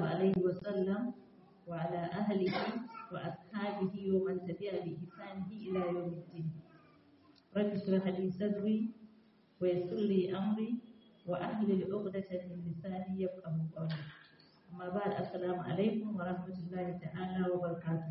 عليه وسلم وعلى أهله وأصحابه ومن تبع بإحسانه إلى يوم الدين رب اشرح لي صدري ويسر لي أمري وأحلل عقدة من لساني يفقه قولي أما بعد السلام عليكم ورحمة الله تعالى وبركاته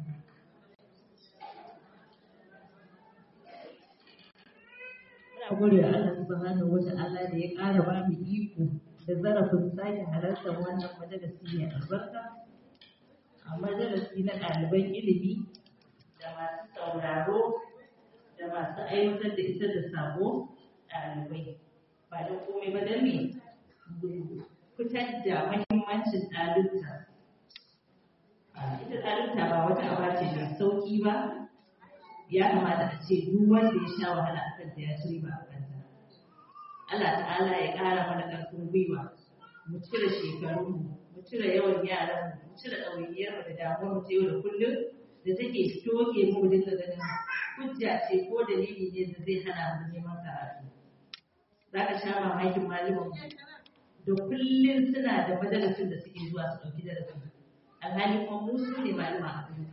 Ina gode wa Allah subhanahu wa ta'ala da ya ƙara ba mu iko da zarafin sake halartar wannan majalisi mai albarka a majalisi na ɗaliban ilimi da masu sauraro da masu aiwatar da ita da sabo ɗalibai ba da komai ba don me fitar da mahimmancin ɗalibta ita ɗalibta ba wata aba ce mai sauƙi ba ya kamata a ce duk wanda ya sha wahala a kanta ya ci riba a kanta Allah ta'ala ya ƙara mana ƙarfin gwiwa mu cire shekarunmu mu cire yawan yaranmu mu cire ɗawainiyarmu da damuwar mu ta yau da kullum da take toke mu mu dinga ganin hujja ce ko dalili ne da zai hana mu neman karatu za ka sha mamakin malaman da kullum suna da majalisun da suke zuwa su ɗauki darasi alhali kuma mu su ne malama a duniya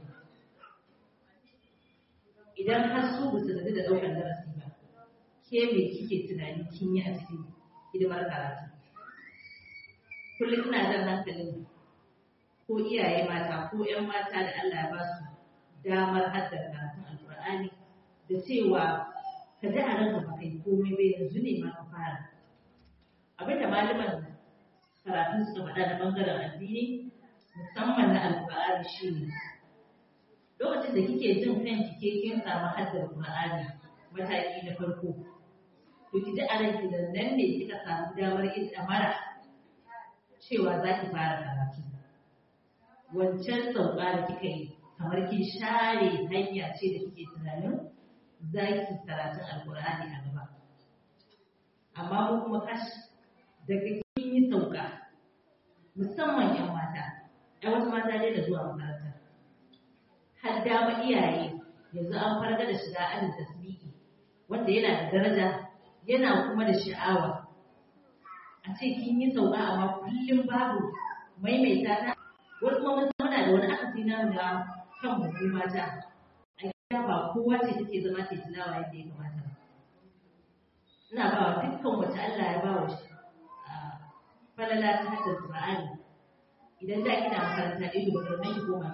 idan har su ba su gaji da ɗaukar darasi ba ke me kike tunani kin yi a cikin hidimar karatu kullum ina jan hankalin ko iyaye mata ko 'yan mata da Allah ya ba su damar haddar karatun alkur'ani da cewa ka ji a ranka ba kai komai bai yanzu ne ma ka fara abin da malaman karatun suka faɗa na ɓangaren addini musamman na alkur'ani shi ne lokacin da kike jin kanki ke kin samu haddar qur'ani mataki na farko to ki ji a ranki da nan ne kika samu damar yin damara cewa za ki fara karatu wancan sauka da kika yi kamar kin share hanya ce da kike tunanin za ki karatun alkur'ani a gaba amma mu kuma kash daga kin yi sauka musamman yan mata ai wasu mata dai da zuwa makaranta har dama iyaye yanzu an farga da shiga ajin tasbihi wanda yana da daraja yana kuma da sha'awa a ce kin yi sauka amma kullum babu maimaita ta wasu kuma mun muna da wani akasi na da kan mu mata a gida ba kowa ce take zama ta tilawa yadda ya kamata ba ina ba wa dukkan wata Allah ya ba wa falala ta haddar Qur'ani idan da kina makaranta ido ba nan ki koma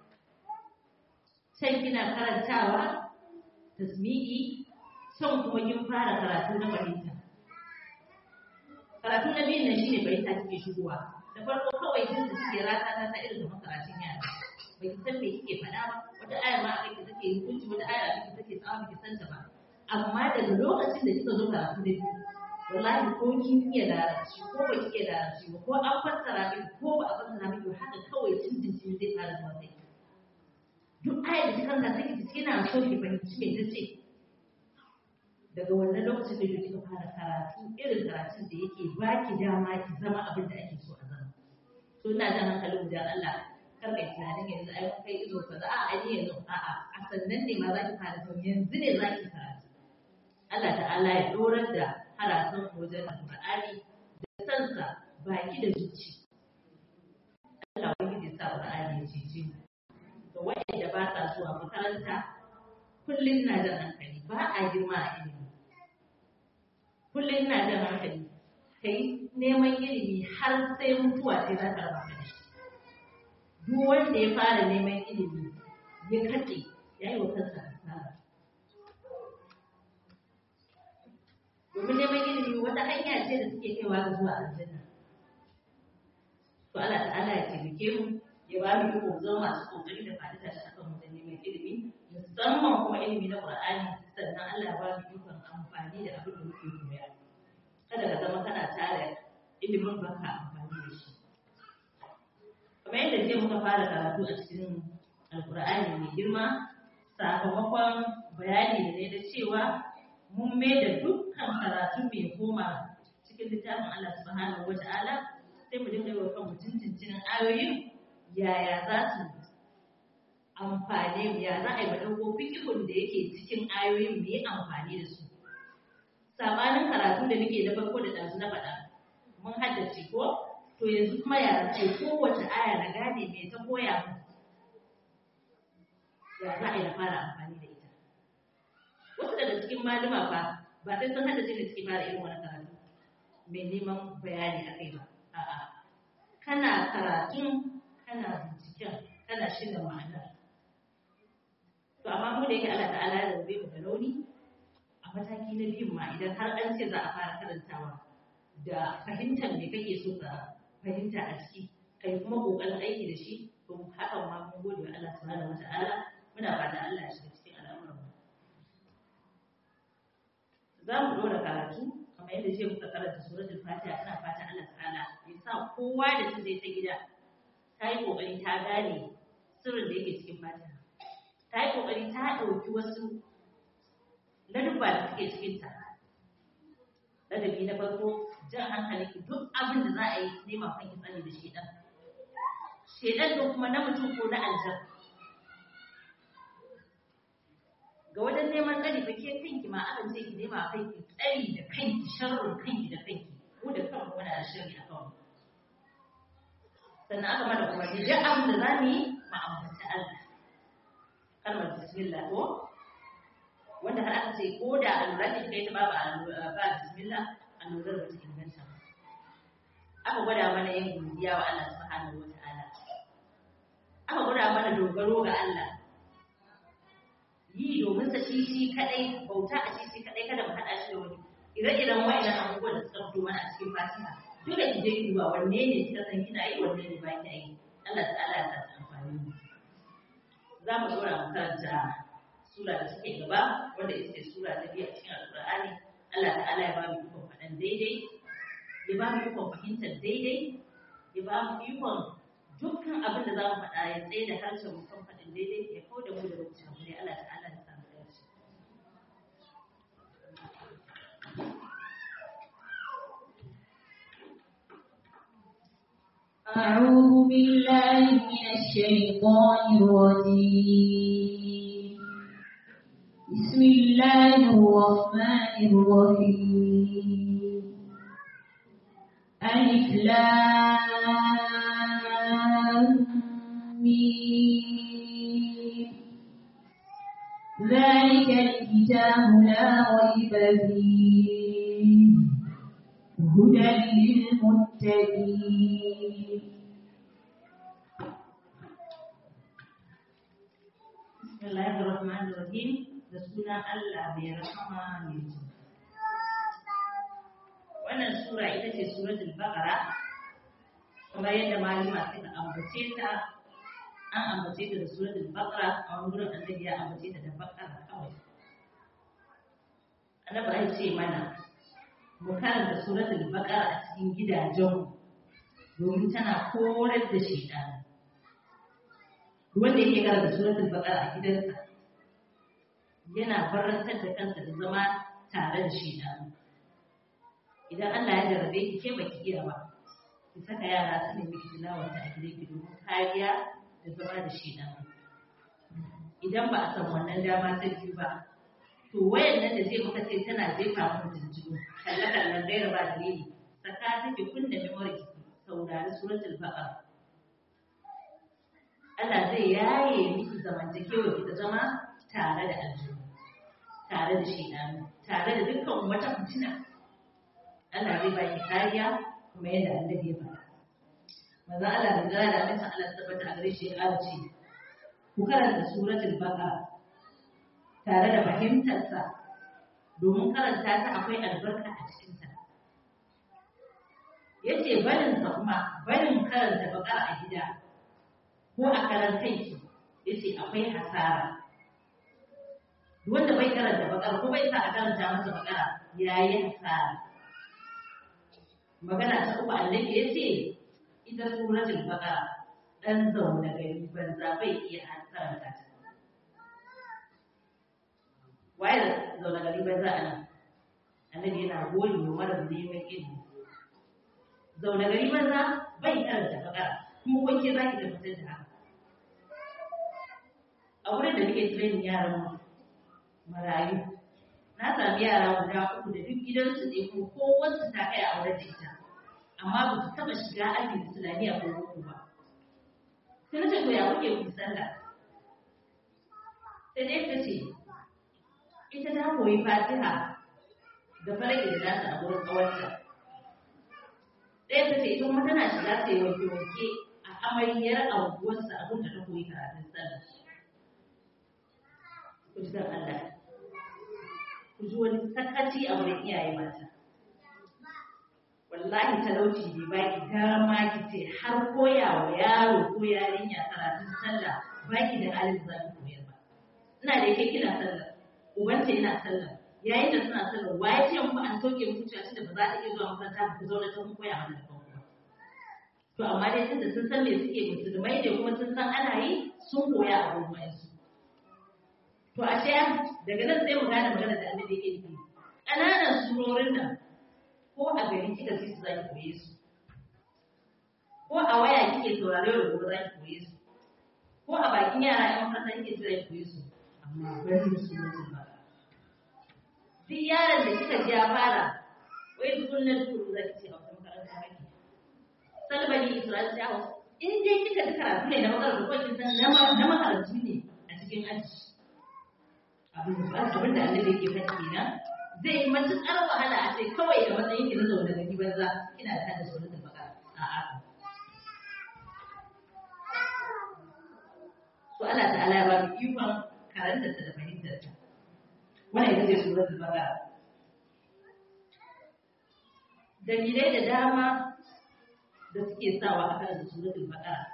can kina karantawa tasmi'i can kuma kin fara karatu na fahimta karatu na biyun nan shine fahimta kike shigowa da farko kawai jin da kike rata ta ta irin kamar karatun yara bai ki san me kike faɗa ba wata ayar ma a kai take hukunci wata ayar a kai take tsawa baki san ta ba amma daga lokacin da kika zo karatu na biyu wallahi ko kin iya larabci ko ba ki iya larabci ba ko an fassara miki ko ba a fassara miki ba haka kawai cin jin zai fara zuwa kai duk ayar da kika sai ki kina so ki fahimci me tace daga wannan lokacin da kika fara karatu irin karatun da yake baki dama ki zama abin da ake so a zama to ina jan hankalin da Allah kar kai tunanin yanzu ai mun kai izo kaza a ai yanzu a a a sannan ne ma zaki fara to yanzu ne zaki karatu Allah ta'ala ya dorar da harafin wajen Qur'ani da sansa baki da zuci Allah wani ya sa Qur'ani ya cece mu da waɗanda ba sa zuwa makaranta kullum na da hankali ba a girma a ilimi kullum na da hankali kai neman ilimi har sai mutuwa sai za ta raba ka da shi duk wanda ya fara neman ilimi ya katse ya yi wa kansa asara domin neman ilimi wata hanya ce da suke kaiwa ga zuwa aljanna to Allah ta'ala ya taimake mu ya ba mu iko zama masu kokari da faɗi tashi akan wajen neman ilimi musamman kuma ilimi na Qur'ani sannan Allah ya ba mu ikon amfani da abin da muke koya kada ka zama kana tare ilimin ba ka amfani da shi kamar yadda jiya muka fara karatu a cikin alkur'ani mai girma sakamakon bayani da ne da cewa mun mai da dukkan karatu mai koma cikin littafin Allah subhanahu wa ta'ala sai mu dinga yi wa kanmu tuntuncinin ayoyin yaya za su amfane mu ya za a yi ɗauko fikihun da yake cikin ayoyin mu yi amfani da su sabanin karatu da muke na farko da ɗazu na faɗa mun haddace ko to yanzu kuma ya ce kowace aya na gane me ta koya mu ya za a yi na fara amfani da ita wasu daga cikin malama fa ba sai sun hada da suke fara irin wani karatu mai neman bayani a kai ba a'a kana karatun kana binciken kana shirya ma'anar to amma mu da yake Allah ta'ala ya rabe mu da rauni a mataki na biyun ma idan har an ce za a fara karantawa da fahimtar me kake so ka fahimta a ciki kai kuma kokarin aiki da shi to hakan ma mun gode wa Allah subhanahu wata'ala muna fata Allah ya shiga cikin al'amuran mu za mu dora karatu kamar yadda jiya muka karanta suratul fatiha ina fata Allah ta'ala ya sa kowa da ta je ta gida ta yi kokari ta gane sirrin da yake cikin fatiha ta yi kokari ta ɗauki wasu ladubba da suke cikin ta ladabi na farko jan hankali ki duk abin da za a yi neman kanki tsani da shedan shedan ko kuma na mutum ko na aljan ga wajen neman tsari fa ke kanki ma akan ce ki nema kanki tsari da kanki sharrin kanki da kanki ko da kanku wani da sharri a kanku sannan aka mana kuma duk abin da za mu yi mu ambaci Allah kalmar bismillah ko wanda har aka ce ko da allura ce kai ta babu ba bismillah allurar ba ta inganta ba aka gwada mana yin godiya wa Allah subhanahu wa ta'ala aka gwada mana dogaro ga Allah yi domin sa shi shi kadai bauta a shi shi kadai kada mu hada shi da wani ire-iren wa'annan abubuwan da suka fito mana a cikin fatiha dole ki je ki duba wanne ne kika san kina yi wanne ne ba ki yi Allah ta'ala ya sa ta amfani za mu dora mu karanta sura da suke gaba wanda ita ce sura ta biyu a cikin alkur'ani Allah ta'ala ya ba mu ikon faɗan daidai ya ba mu ikon fahimtar daidai ya ba mu ikon dukkan abin da za mu faɗa ya tsaye da harshen mu kan faɗin daidai ya kawo da mu da lokacin mu ne Allah ta'ala ya samu dace أعوذ بالله من الشيطان الرجيم بسم الله الرحمن الرحيم ألف لام ميم ذلك الكتاب لا ريب فيه هدى للمتقين Bismillahir Rahmanir Rahim da sunan Allah mai rahama mai jin Wannan sura ita ce suratul Baqara kuma yadda malama suka ambace ta an ambace ta da suratul Baqara a wani gurin annabi ya ambace ta da Baqara kawai Annabi ya ce mana mu karanta suratul Baqara a cikin gidajenmu domin tana korar da shaitan wanda yake karanta suratul baqara a gidansa yana barantar da kansa da zama tare da shi da idan Allah ya jarabe ki ke baki iya ba ki saka yara su ne miki tilawar ta a gidanki domin kariya da zama da shi da idan ba a san wannan dama ta biyu ba to wayan nan da zai maka ce tana jefa mu tuntuno kalle kallon gaira ba dalili saka take kunna memory ki saurari suratul baqara Allah zai yaye miki zamantakewa ki ta zama tare da aljihu tare da shedanu tare da dukkan wata fitina Allah zai baki kariya kuma yadda annabi ya faɗa maza Allah da gara da amincin Allah ta tabbata a gare shi ya ƙara ce ku karanta suratul baqara tare da fahimtarsa domin karanta ta akwai albarka a cikinta yace barin sa kuma barin karanta baqara a gida ko a karan kanki yace akwai hasara wanda bai karanta bakara ko bai sa a karanta masa bakara yayi hasara magana ta uku annabi yace ita suratul baqara dan zauna gari banza bai iya karanta ta waye zauna gari banza anan annabi yana gori wa mara neman ilimi zauna gari banza bai karanta bakara kuma wanke za ki tabbatar da haka a wurin da muke training yaran mu marayu na sami yara guda uku da duk gidansu ne ko kowace ta kai a wurin da ita amma ba su taɓa shiga ajin islamiyya ko boko ba sai na ce to ya kuke ku sallah sai dai ta ce ita ta koyi fatiha da farage da nasa a wurin kawarta ɗaya ta ce ita kuma tana shiga ta yi wanke-wanke a amaryar anguwarsa abin da ta koyi karatun sallah ku ji dan Allah ku ji wani sakaci a wurin iyaye mata wallahi talauci bai baki dama ki ce har koya wa yaro ko yarinya karatun sallah baki da halin za ki koyar ba ina da yake kina sallah ubanta yana sallah yayin da suna sallah waye ce muku an sauke muku cewa da ba za ta iya zuwa makaranta ku zauna ta kun koya mana da kanku to amma dai tunda sun san me suke musulmai ne kuma sun san ana yi sun koya a gurin su to ashe daga nan sai mu gane magana da annabi yake yi ƙananan surorin nan ko a gari kika ji su za ki koye su ko a waya kike saurare da gobe za ki koye su ko a bakin yara ƴan makaranta kike ji za ki koye su amma bari su mutum ba duk yaron da kika ji ya fara wai tukunna duk za ki ce a wata makaranta kake salbani isra'il ta hausa in dai kika ji karatu ne na makarantu ko kin san na makarantu ne a cikin aji abin da abin da annabi yake faɗi kenan zai yi matuƙar wahala a ce kawai da matsayin ki na zaune gari banza kina da hada sunan baka a'a so Allah ta'ala ya ba mu ikon karanta ta da fahimtar ta wannan ita ce suratul baqara dalilai da dama da suke sawa a karanta suratul baqara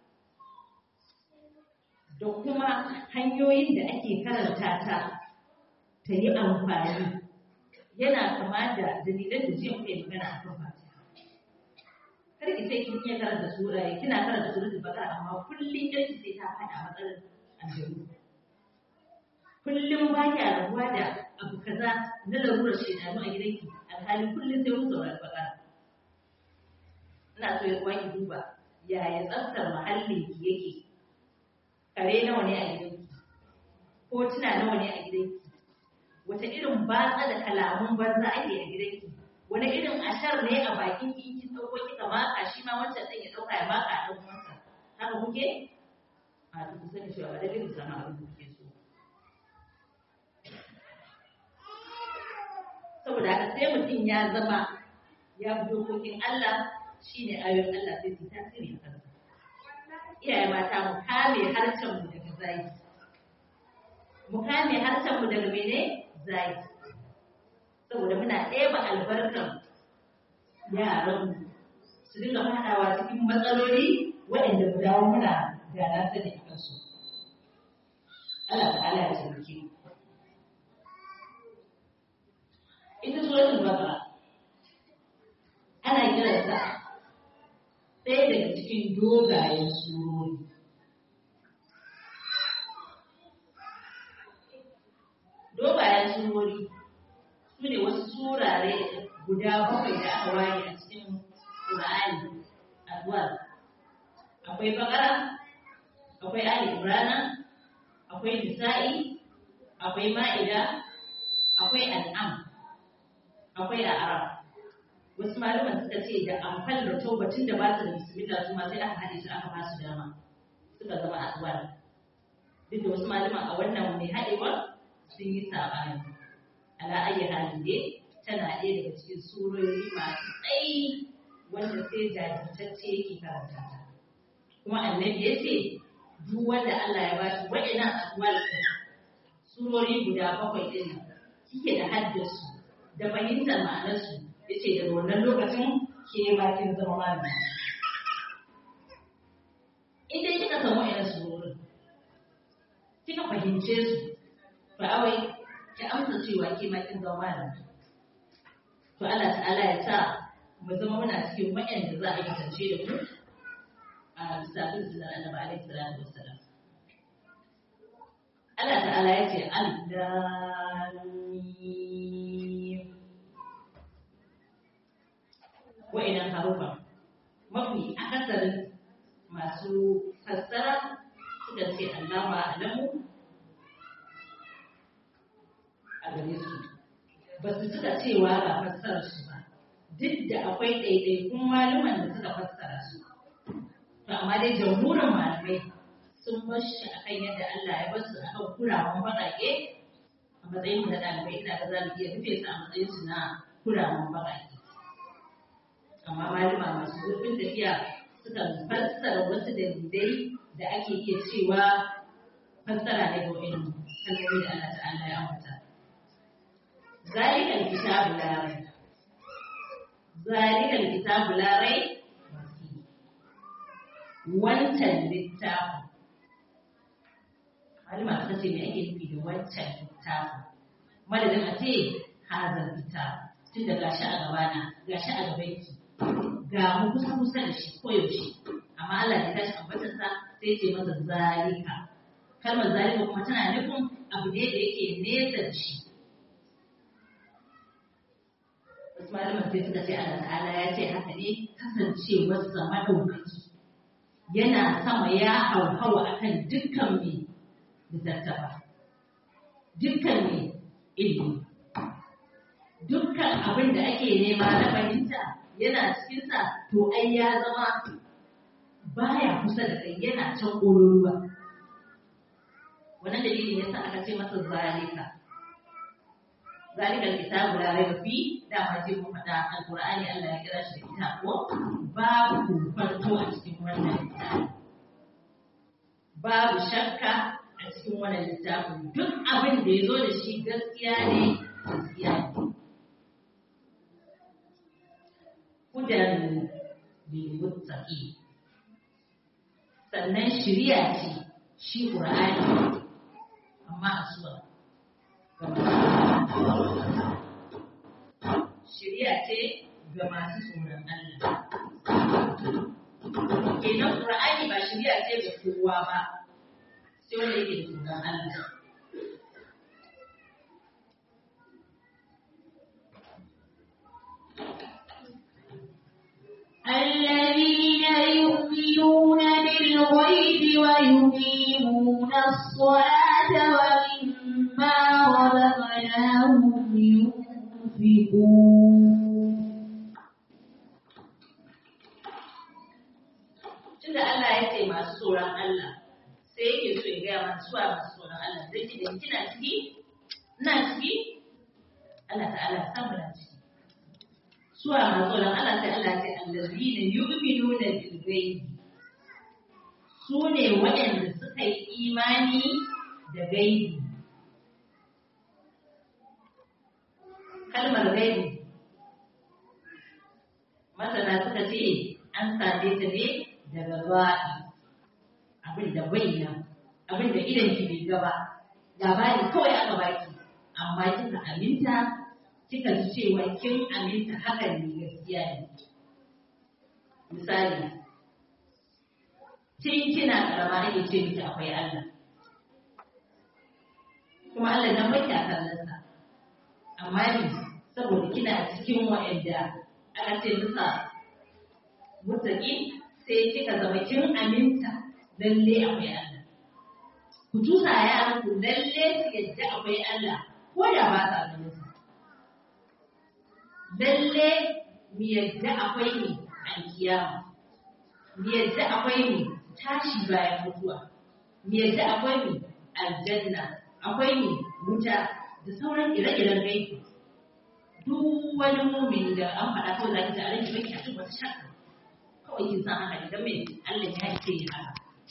da kuma hanyoyin da ake karanta ta ta yi amfani yana kama da dalilan da jiya muka yi magana a kan fatiha kar ki sai kin iya karanta sura kina karanta suratul baqara amma kullum yarki sai ta fada matsalar aljanu kullum ba ki rabuwa da abu kaza na larurar shaidanu a gidanki alhali kullum sai mun saurari baqara ina so ya ki duba yaya tsaftar muhallin ki yake kare nawa ne a gidanki hotuna nawa ne a gidanki wata irin batsa da kalamun banza ake a gidanki wani irin ashar ne a bakin ki kin dauko kika maka shi ma wancan din ya dauka ya maka a dan uwansa haka kuke a to ku sani cewa ba da irin sama abin da kuke so saboda haka sai mutum ya zama ya bi dokokin Allah shine ayoyin Allah sai su tasiri a kansa iyaye mata mu kame harshen mu daga zagi mu kame harshen mu daga mene zagi saboda muna ɗeba albarkan yaran su dinga faɗawa cikin matsaloli waɗanda mu dawo muna da na sani a kansu Allah ta'ala ya taimake ita suratul baqara ana kiransa ɗaya daga cikin dogayen surori dogayen surori su ne wasu surare guda bakwai da aka ware a cikin Qur'ani adwal akwai bakara akwai ali imrana akwai nisa'i akwai ma'ida akwai an'am akwai a'raf wasu malaman suka ce da amfal da taubatin da ba su da bismillah su ma sai aka haɗe su aka ba su dama suka zama adwal duk da wasu malaman a wannan mai haɗewa sun yi saɓani ala ayi halin dai tana ɗaya daga cikin surori masu tsayi wanda sai jajirtacce yake karanta ta kuma annabi ya ce duk wanda Allah ya ba shi wa'ina adwal surori guda bakwai ɗin kike da haddasu da fahimtar ma'anarsu ya ce daga wannan lokacin ke bakin zama malami in dai kika samu wa'ina surorin kika fahimce su fa awai ki amsa cewa ke ma kin zama malami to Allah ta'ala ya sa mu zama muna cikin waɗanda za a yi kasance da mu a lissafin sunan annabi alaihi salatu wassalam Allah ta'ala ya ce al-lam wa'innan harufan mafi akasarin masu fassara suka ce Allah ba alamu a gare su ba su suka cewa ba fassarar su ba duk da akwai ɗaiɗaikun maluman da suka fassara su to amma dai jamhurin malamai sun bar shi akan yadda Allah ya bar su akan kurawan baƙaƙe a matsayin mu na ɗalibai ina ga za mu iya rufe su a matsayin su na kurawan baƙaƙe amma malama masu zurfin tafiya suka fassara wasu dalilai da ake iya cewa fassara ne ga wa'in kalmomi da Allah ta'ala ya ambata zalikal kitabu la raiba zalikal kitabu la raiba wancan littafin malama suka ce me ake nufi da wancan littafin madadin a ce hazar littafin tun da gashi a gabana gashi a gabanki ga mu kusa kusa da shi koyaushe amma Allah ya tashi ambatar sa sai ce masa zalika kalmar zalika kuma tana nufin abu ne da yake nesa da shi wasu malaman sai suka ce Allah ta'ala ya ce haka ne kasancewar sa madaukaki yana sama ya hauhawa akan dukkan mai littattafa dukkan mai ilimi dukkan abin da ake nema na fahimta yana cikinsa to ai ya zama baya kusa da kai yana can ƙololuwa wannan dalilin yasa aka ce masa zalika zalika kitabu la raiba fi da ma ce mu faɗa alqur'ani Allah ya kira shi da kitab ko babu farko a cikin wannan littafi babu shakka a cikin wannan littafin duk abin da ya zo da shi gaskiya ne gaskiya ne hudan lilmuttaqi sannan shiriya ce shi qur'ani amma a suwa shiriya ce ga masu tsoron Allah kenan qur'ani ba shiriya ce ga kowa ba sai wanda yake da tsoron Allah الذين يؤمنون بالغيب ويقيمون الصلاة ومما رزقناهم ينفقون Tunda Allah ya ce masu tsoron Allah sai yake so ya gaya masu suwa masu tsoron Allah zai ce da kina ciki? Ina ciki? Allah ta'ala samu na ciki. suwa masu tsoron Allah sai Allah ce allazina yu'minuna bil ghaibi su ne waɗanda suka yi imani da gaibi kalmar gaibi masana suka ce an same ta ne daga ba'i abin da bai nan abin da idan ki bai gaba labari kawai aka baki amma kika aminta kika ji cewa kin aminta hakan ne gaskiya ne. Misali, tun kina karama ake ce miki akwai Allah. Kuma Allah nan bai ta kallonsa. Amma ne saboda kina cikin wa'anda aka ce musa mutaki sai kika zama kin aminta lalle akwai Allah. Ku tusa yaran ku lalle su yadda akwai Allah ko da ba sa ganin sa. lalle mu yadda akwai ne alkiyama mu yadda akwai ne tashi bayan mutuwa mu yadda akwai ne aljanna akwai ne wuta da sauran ire-iren gaibi duk wani mumin da an faɗa kawai za ki ji a rage baki a cikin wata shakka kawai kin san haka idan mai Allah ya ce ya haka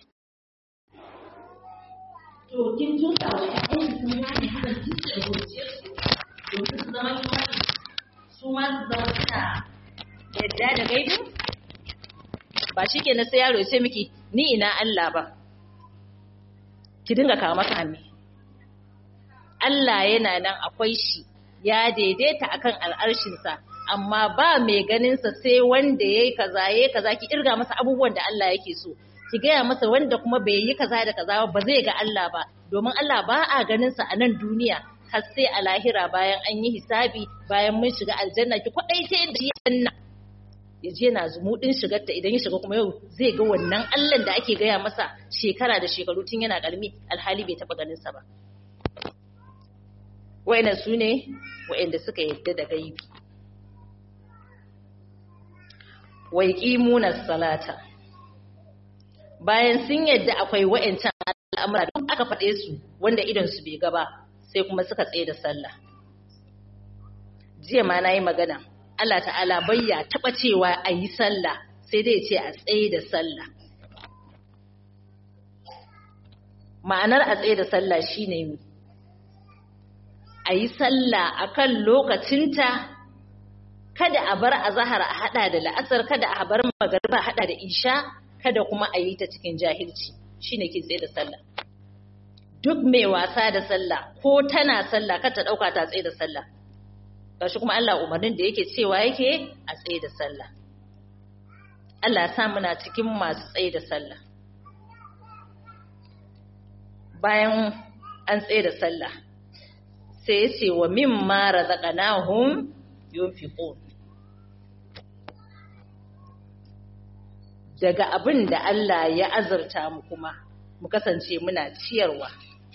to kin tusa wa ƴaƴan ki sun gane hakan kin da gurciyar su domin su zama kimani su ma su zama suna yadda da gaibu ba shi ke na sai yaro ya ce miki ni ina Allah ba ki dinga kawo maka hannu Allah yana nan akwai shi ya daidaita akan al'arshinsa amma ba mai ganinsa sai wanda ya yi kaza ya yi kaza ki irga masa abubuwan da Allah yake so ki gaya masa wanda kuma bai yi kaza da kaza ba zai ga Allah ba domin Allah ba a ganinsa a nan duniya har sai a lahira bayan an yi hisabi bayan mun shiga aljanna ki kwadaice da shi janna ya je na zumuɗin shigarta idan ya shiga kuma yau zai ga wannan Allah da ake gaya masa shekara da shekaru tun yana ƙarami alhali bai taɓa ganinsa ba wa'ina su ne wa'inda suka yadda da gaibi wai ƙimuna salata bayan sun yadda akwai wa'ancan al'amura duk aka faɗe su wanda idon su bai gaba sai kuma suka tsaye da sallah jiya ma na yi magana Allah ta'ala bayya taɓa cewa a yi sallah sai dai ce a tsaye da sallah ma'anar a tsaye da sallah shine mi a yi sallah a kan lokacinta kada a bar a zahar a hada da la'asar kada a bar magariba a hada da isha kada kuma a yi ta cikin jahilci shine ke tsaye da sallah duk mai wasa da sallah ko tana sallah kada ta dauka ta tsaye da sallah gashi kuma Allah umarnin da yake cewa yake a tsaye da sallah Allah ya sa muna cikin masu tsaye da sallah bayan an tsaye da sallah sai ya ce wa mimma razaqnahum yunfiqun daga abin da Allah ya azurta mu kuma mu kasance muna ciyarwa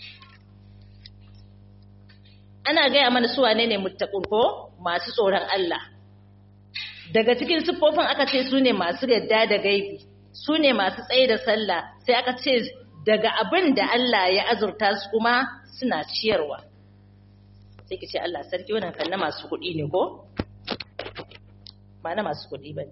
ana gaya mana su wane ne muttaqun ko masu tsoron Allah daga cikin siffofin aka ce su ne masu yadda da gaibi su ne masu tsaye da sallah sai aka ce daga abin da Allah ya azurta su kuma suna ciyarwa sai ki ce Allah sarki wannan kan na masu kuɗi ne ko ba na masu kuɗi ba ne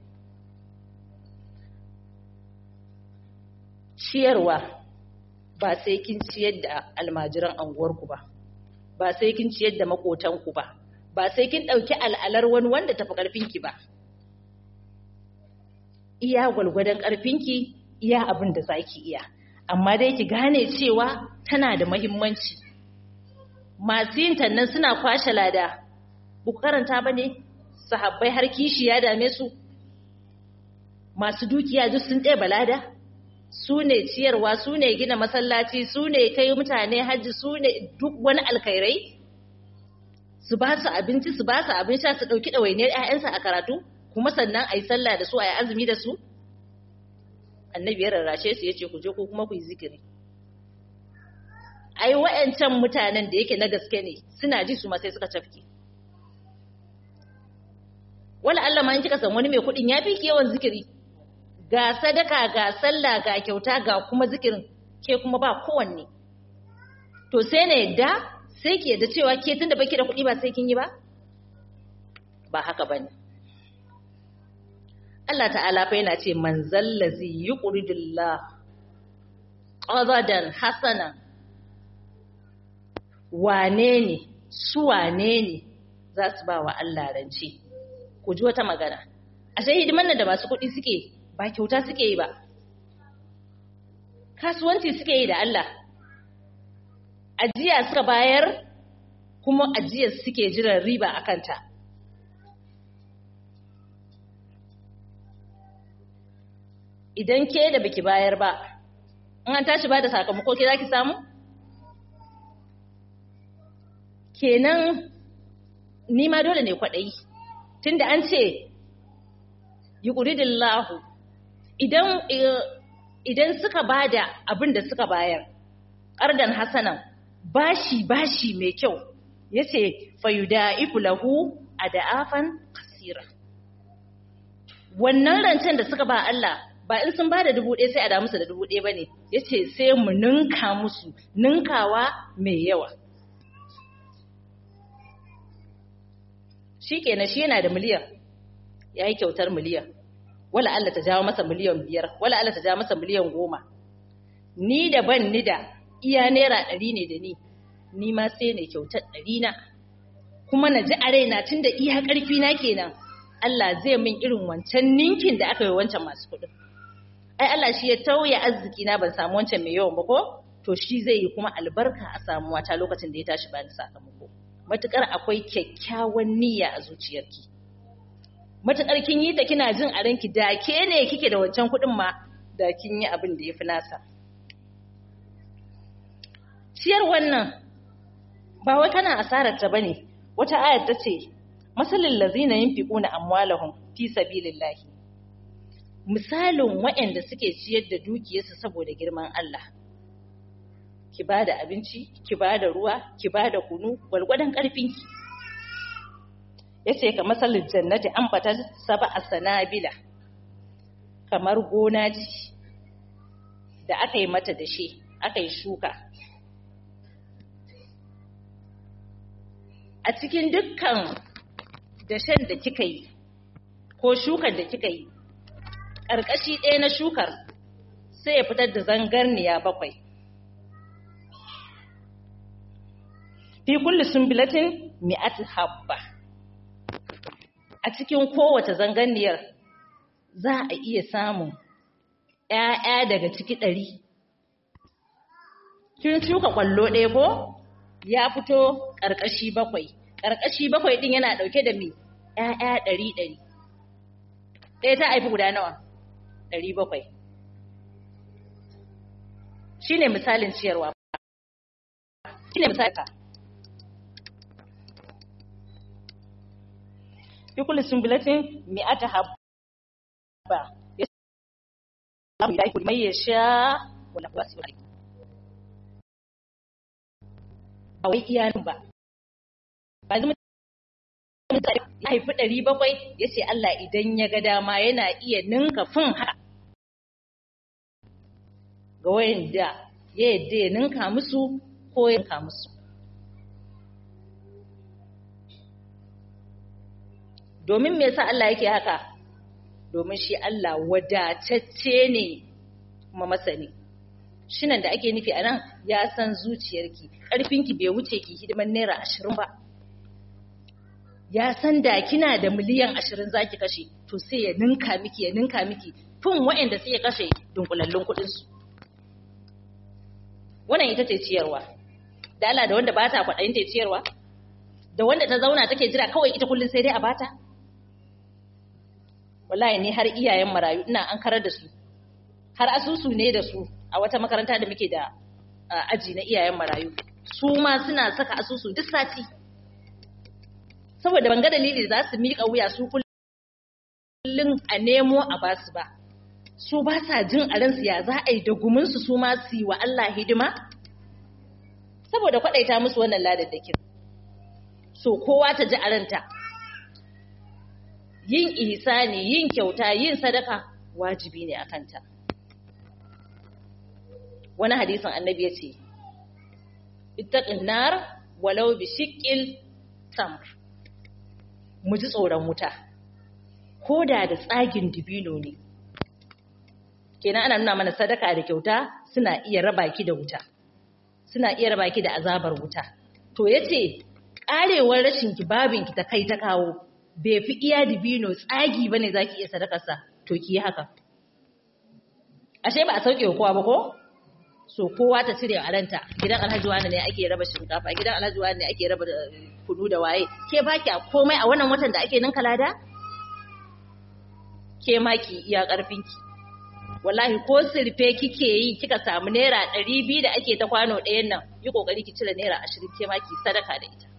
ciyarwa ba sai kin ciyar da almajiran anguwarku ba ba sai kin ciyar da makotanku ba ba sai kin ɗauki al'alar wani wanda tafi ƙarfinki ba iya gwalgwadon ƙarfinki iya abin da za ki iya amma dai ki gane cewa tana da mahimmanci masu yin tannan suna kwashe lada buku karanta ba ne sahabbai har kishi ya dame su masu dukiya duk sun ɗeba lada su ne ciyarwa su ne gina masallaci su ne kai mutane hajji su ne duk wani alkhairai su ba su abinci su ba su abin sha su ɗauki ɗawainiyar 'ya'yansa a karatu kuma sannan a yi sallah da su a yi azumi da su annabi ya rarrashe su ya ce ku je ko kuma ku yi zikiri ai wa'ancan mutanen da yake na gaske ne suna ji su ma sai suka cafke wala Allah ma in kika san wani mai kuɗin ya fi yawan zikiri ga sadaka ga sallah ga kyauta ga kuma zikirin ke kuma ba kowanne to sai na yadda sai ki yadda cewa ke tunda baki da kuɗi ba sai kin yi ba ba haka bane Allah ta'ala fa yana ce man zallazi yuqridullah qadadan hasanan wane ne su wane ne za su ba wa Allah rance ku ji wata magana ashe hidiman nan da masu kuɗi suke ba kyauta suke yi ba kasuwanci suke yi da Allah ajiya suka bayar kuma ajiyar suke jiran riba a kanta idan ke da baki bayar ba in an tashi ba da sakamako ke za ki samu kenan ni ma dole ne kwaɗayi tunda an ce yi ƙuridillahu idan idan suka bada abin da suka bayar ardan hasanan bashi bashi mai kyau yace fayudaifu lahu adafan kasira wannan rancen da suka ba Allah ba in sun bada dubu ɗaya sai a da musu da dubu ɗaya bane yace sai mu ninka musu ninkawa mai yawa shikenan shi yana da miliyan yayi kyautar miliyan wala Allah ta jawo masa miliyan biyar wala Allah ta jawo masa miliyan goma ni da ban ni da iya naira ɗari ne da ni ni ma sai ne kyautar ɗari na kuma na ji a raina tun da iya ƙarfi na kenan Allah zai min irin wancan ninkin da aka yi wancan masu kuɗin ai Allah shi ya tauye arziki na ban samu wancan mai yawan ba ko to shi zai yi kuma albarka a samuwa ta lokacin da ya tashi bani sakamako matukar akwai kyakkyawan niyya a zuciyarki matuƙar kin yi ta kina jin a ranki da ke ne kike da wancan kuɗin ma da kin yi abin da ya fi nasa. Ciyar wannan ba wai kana asarar ta bane wata ayar ta ce masalin lazina yunfiquna amwalahum fi sabilillahi misalin waɗanda suke ciyar da dukiyarsu saboda girman Allah ki bada abinci ki bada ruwa ki bada kunu gwalgwadon ƙarfinki ya ce ka matsalin jannati an fata saba a sanabila kamar gona ce da aka yi mata dashe aka yi shuka a cikin dukkan dashen da kika yi ko shukar da kika yi ƙarƙashi ɗaya na shukar sai ya fitar da zangarniya bakwai fi kulli sumbilatin mi'at habba a cikin kowace zangarniyar za a iya samun ‘ya'ya daga ciki ɗari kin shuka ƙwallo ɗaya ko ya fito ƙarƙashi bakwai ƙarƙashi bakwai ɗin yana ɗauke da mai ‘ya'ya ɗari ɗari ɗaya ta haifi guda nawa ɗari bakwai shi ne misalin ciyarwa shi ne misalin ka fi kulli sumbulatin mi'ata habba ya samu ya yi mai ya sha wala kuwa su ba wai iyanin ba ba zama ya haifi ɗari bakwai ya ce Allah idan ya ga dama yana iya ninka fin haka ga wayanda ya yadda ya ninka musu ko ya ninka musu domin me yasa Allah yake haka domin shi Allah wadatacce ne kuma masani shinan da ake nufi a nan ya san zuciyarki ƙarfinki bai wuce ki hidiman naira ashirin ba ya san da kina da miliyan ashirin zaki kashe to sai ya ninka miki ya ninka miki fin waɗanda sai ya kashe dunkulallun kuɗinsu wannan ita ce ciyarwa da Allah da wanda ba ta kwaɗayin ta ciyarwa da wanda ta zauna take jira kawai ita kullum sai dai a bata wallahi ni har iyayen marayu ina an karar da su har asusu ne da su a wata makaranta da muke da aji na iyayen marayu su ma suna saka asusu duk sati saboda ban ga dalili za su miƙa wuya su kullum a nemo a basu ba su ba sa jin a ransu ya za a yi da guminsu su ma su yi wa Allah hidima saboda kwaɗaita musu wannan ladaddakin so kowa ta ji a ranta yin ihsani yin kyauta yin sadaka wajibi ne a kanta wani hadisin annabi ya ce ittaqin nar walau bi shiqqil tamr mu ji tsoron wuta ko da da tsagin dibino ne kenan ana nuna mana sadaka da kyauta suna iya raba ki da wuta suna iya raba ki da azabar wuta to yace karewar rashin ki babin ki ta kai ta kawo bai fi iya dibino tsagi bane zaki iya sadakar sa to ki yi haka ashe ba a sauke kowa ba ko so kowa ta cire a ranta gidan alhaji wani ne ake raba shinkafa gidan alhaji wani ne ake raba kudu da waye ke baki a komai a wannan watan da ake ninka lada ke maki iya karfinki wallahi ko sirfe kike yi kika samu naira ɗari biyu da ake ta kwano ɗayan nan yi ƙoƙari ki cire naira ashirin ke maki sadaka da ita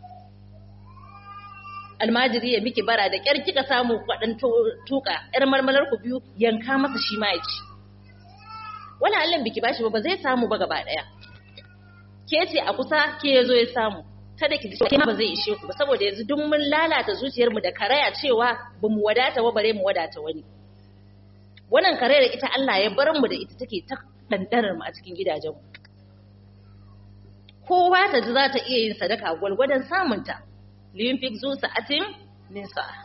almajiri ya miki bara da ƙyar kika samu kwaɗan tuka ƴar marmalar ku biyu yanka masa shi ma ya ci wani allon biki bashi ba ba zai samu ba gaba ɗaya ke ce a kusa ke ya zo ya samu kada ki ji ma ba zai ishe ku ba saboda yanzu duk mun lalata zuciyarmu da karaya cewa ba mu wadata ba bare mu wadata wani wannan karayar ita Allah ya bar mu da ita take ta dandanar mu a cikin gidajenmu kowa ta ji za ta iya yin sadaka gwalgwadon samunta liyunfik zu sa'atin min sa'a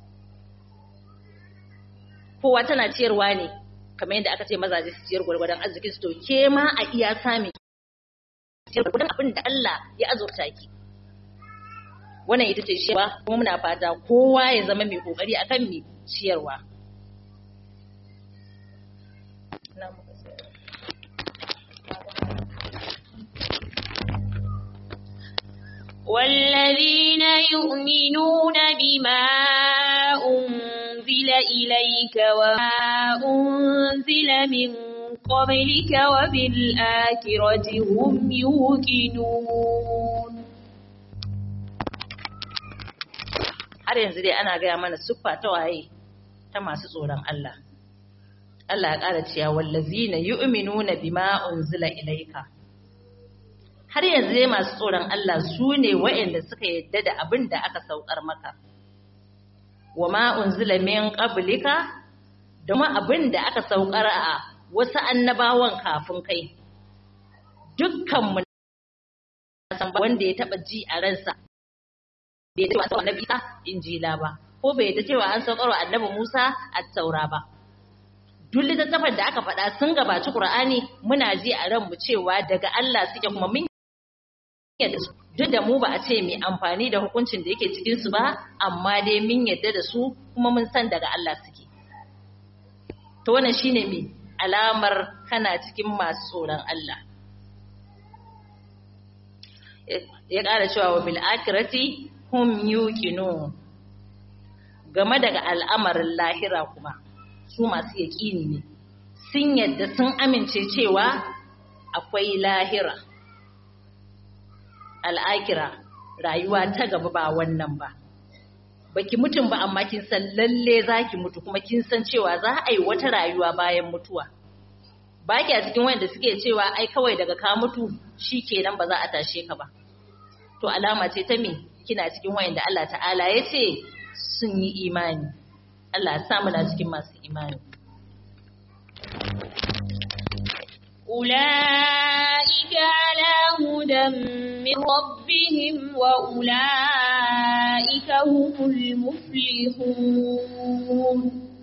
kowa tana ciyarwa ne kamar yadda aka ce mazaje su ciyar gwalgwadon arzikin su to ke ma a iya sami ciyar gwalgwadon abin da Allah ya azurta ki wannan ita ce ciyarwa kuma muna fata kowa ya zama mai kokari akan mai ciyarwa والذين يؤمنون بما أنزل إليك وما أنزل من قبلك وبالآخرة هم يوقنون har yanzu dai ana gaya mana siffa ta waye ta masu tsoron Allah Allah ya ƙara cewa wallazina yu'minuna bima unzila ilayka har yanzu dai masu tsoron Allah su ne waɗanda suka yadda da abin da aka saukar maka wa ma unzila min qablika da ma abin da aka saukar a wasu annabawan kafin kai dukkan mu san wanda ya taba ji a ransa bai da cewa annabi Isa injila ba ko bai da cewa an saukarwa annabi Musa at-taura ba duk littattafan da aka faɗa sun gabaci Qur'ani muna ji a ranmu cewa daga Allah suke kuma mun yadda su duk da mu ba a ce mai amfani da hukuncin da yake cikin su ba amma dai mun yadda da su kuma mun san daga Allah suke to wannan shine me alamar kana cikin masu tsoron Allah ya ƙara cewa wa bil akhirati hum yuqinun game daga al'amarin lahira kuma su masu yaƙini ne sun yadda sun amince cewa akwai lahira al'akira rayuwa ta gaba ba wannan ba baki mutum ba amma kin san lalle zaki mutu kuma kin san cewa za a yi wata rayuwa bayan mutuwa ba ki a cikin wanda suke cewa ai kawai daga ka mutu shi kenan ba za a tashe ka ba to alama ce ta me kina cikin wayanda Allah ta'ala ya ce sun yi imani Allah ya sa muna cikin masu imani أولئك على هدى من ربهم وأولئك هم المفلحون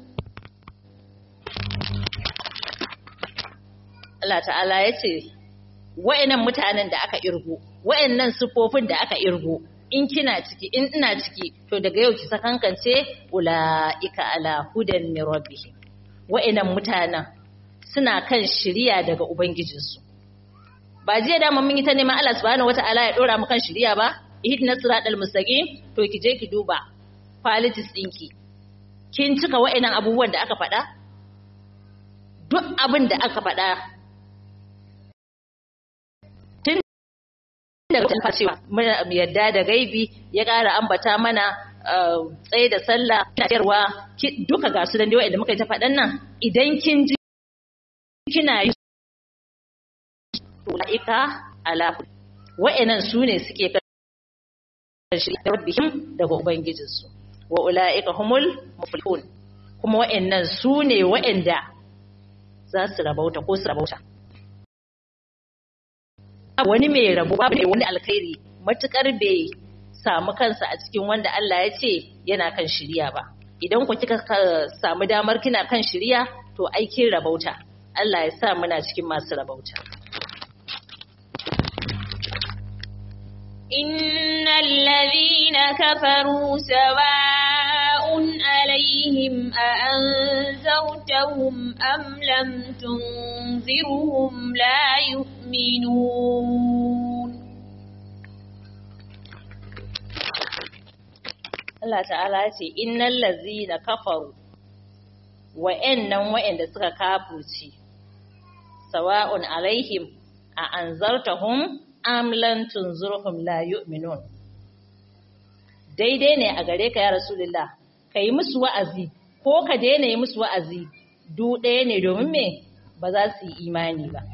Allah ta'ala ya ce wa'annan mutanen da aka irgo wa'annan sufofin da aka irgo in kina ciki in ina ciki to daga yau ki sakankance ula'ika ala hudan min rabbihim wa'annan mutanen suna kan shiriya daga ubangijinsu ba jiya da mun yi ta neman Allah subhanahu wata'ala ya dora mu kan shiriya ba ihdina siratal mustaqim to ki je ki duba qualities dinki kin cika wa'annan abubuwan da aka faɗa duk abin da aka faɗa tun daga talfa cewa muna yadda da gaibi ya ƙara ambata mana tsaye da sallah ciyarwa duka ga su dan dai wa'anda muka yi ta faɗan nan idan kin ji kina yi ulaika ala wa'annan su ne suke kan shirya rabbihim daga ubangijinsu wa ulaika humul muflihun kuma wa'annan su ne wa'anda za su rabauta ko su rabauta wani mai rabo babu ne wani alkhairi matukar bai samu kansa a cikin wanda Allah ya ce yana kan shirya ba idan ku kika samu damar kina kan shirya to aikin rabauta Allah ya sa muna cikin masu rabauta إن الذين كفروا سواء عليهم أأنذرتهم أم لم تنذرهم لا يؤمنون Allah ta'ala ya ce innal ladzina kafaru wa'annan wa'anda suka kafurci sawa'un alaihim a anzartahum am lan tunzurhum la yu'minun daidai ne a gare ka ya rasulullah ka yi musu wa'azi ko ka daina yi musu wa'azi du ɗaya ne domin me ba za su yi imani ba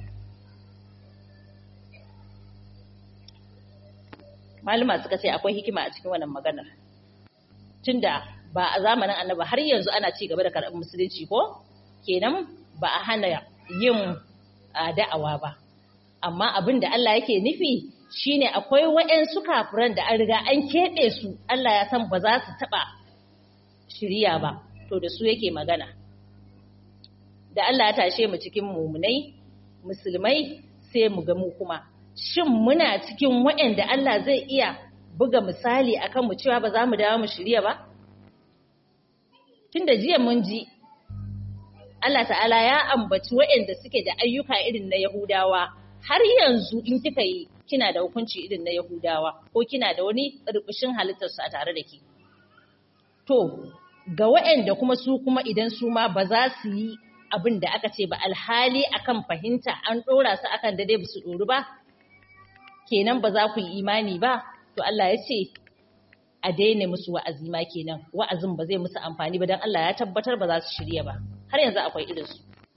malama suka ce akwai hikima a cikin wannan maganar tunda ba a zamanin annaba har yanzu ana ci gaba da karɓar musulunci ko kenan ba a hana yin da'awa ba amma abin da Allah yake nufi shine akwai waɗansu kafiran da an riga an keɓe su Allah ya san ba za su taɓa shirya ba to da su yake magana da Allah ya tashe mu cikin mumunai musulmai sai mu ga mu kuma shin muna cikin waɗanda Allah zai iya buga misali akan mu cewa ba za mu dawo mu shirya ba tunda jiya mun ji Allah ta'ala ya ambaci waɗanda suke da ayyuka irin na Yahudawa har yanzu in kika yi kina da hukunci irin na Yahudawa ko kina da wani rubushin halittarsu a tare da ke. To, ga waɗanda kuma su kuma idan su ma ba za su yi abin da aka ce ba alhali akan fahimta an ɗora su akan da dai ba su ɗoru ba, kenan ba za ku yi imani ba, to Allah ya ce a daina musu wa'azi ma kenan wa'azin ba zai musu amfani ba don Allah ya tabbatar ba za su shirya ba har yanzu akwai irinsu.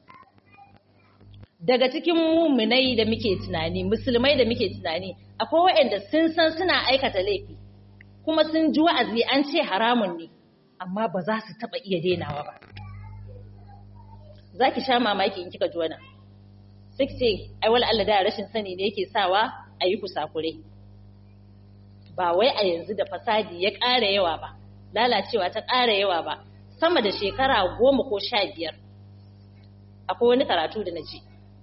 daga cikin muminai da muke tunani musulmai da muke tunani akwai waɗanda sun san suna aikata laifi kuma sun ji wa'azi an ce haramun ne amma ba za su taɓa iya dainawa ba za ki sha mamaki in kika ji wannan sai ki ce ai wala Allah da rashin sani ne yake sawa a yi kusakure ba wai a yanzu da fasadi ya ƙara yawa ba lalacewa ta ƙara yawa ba sama da shekara goma ko sha biyar akwai wani karatu da na ji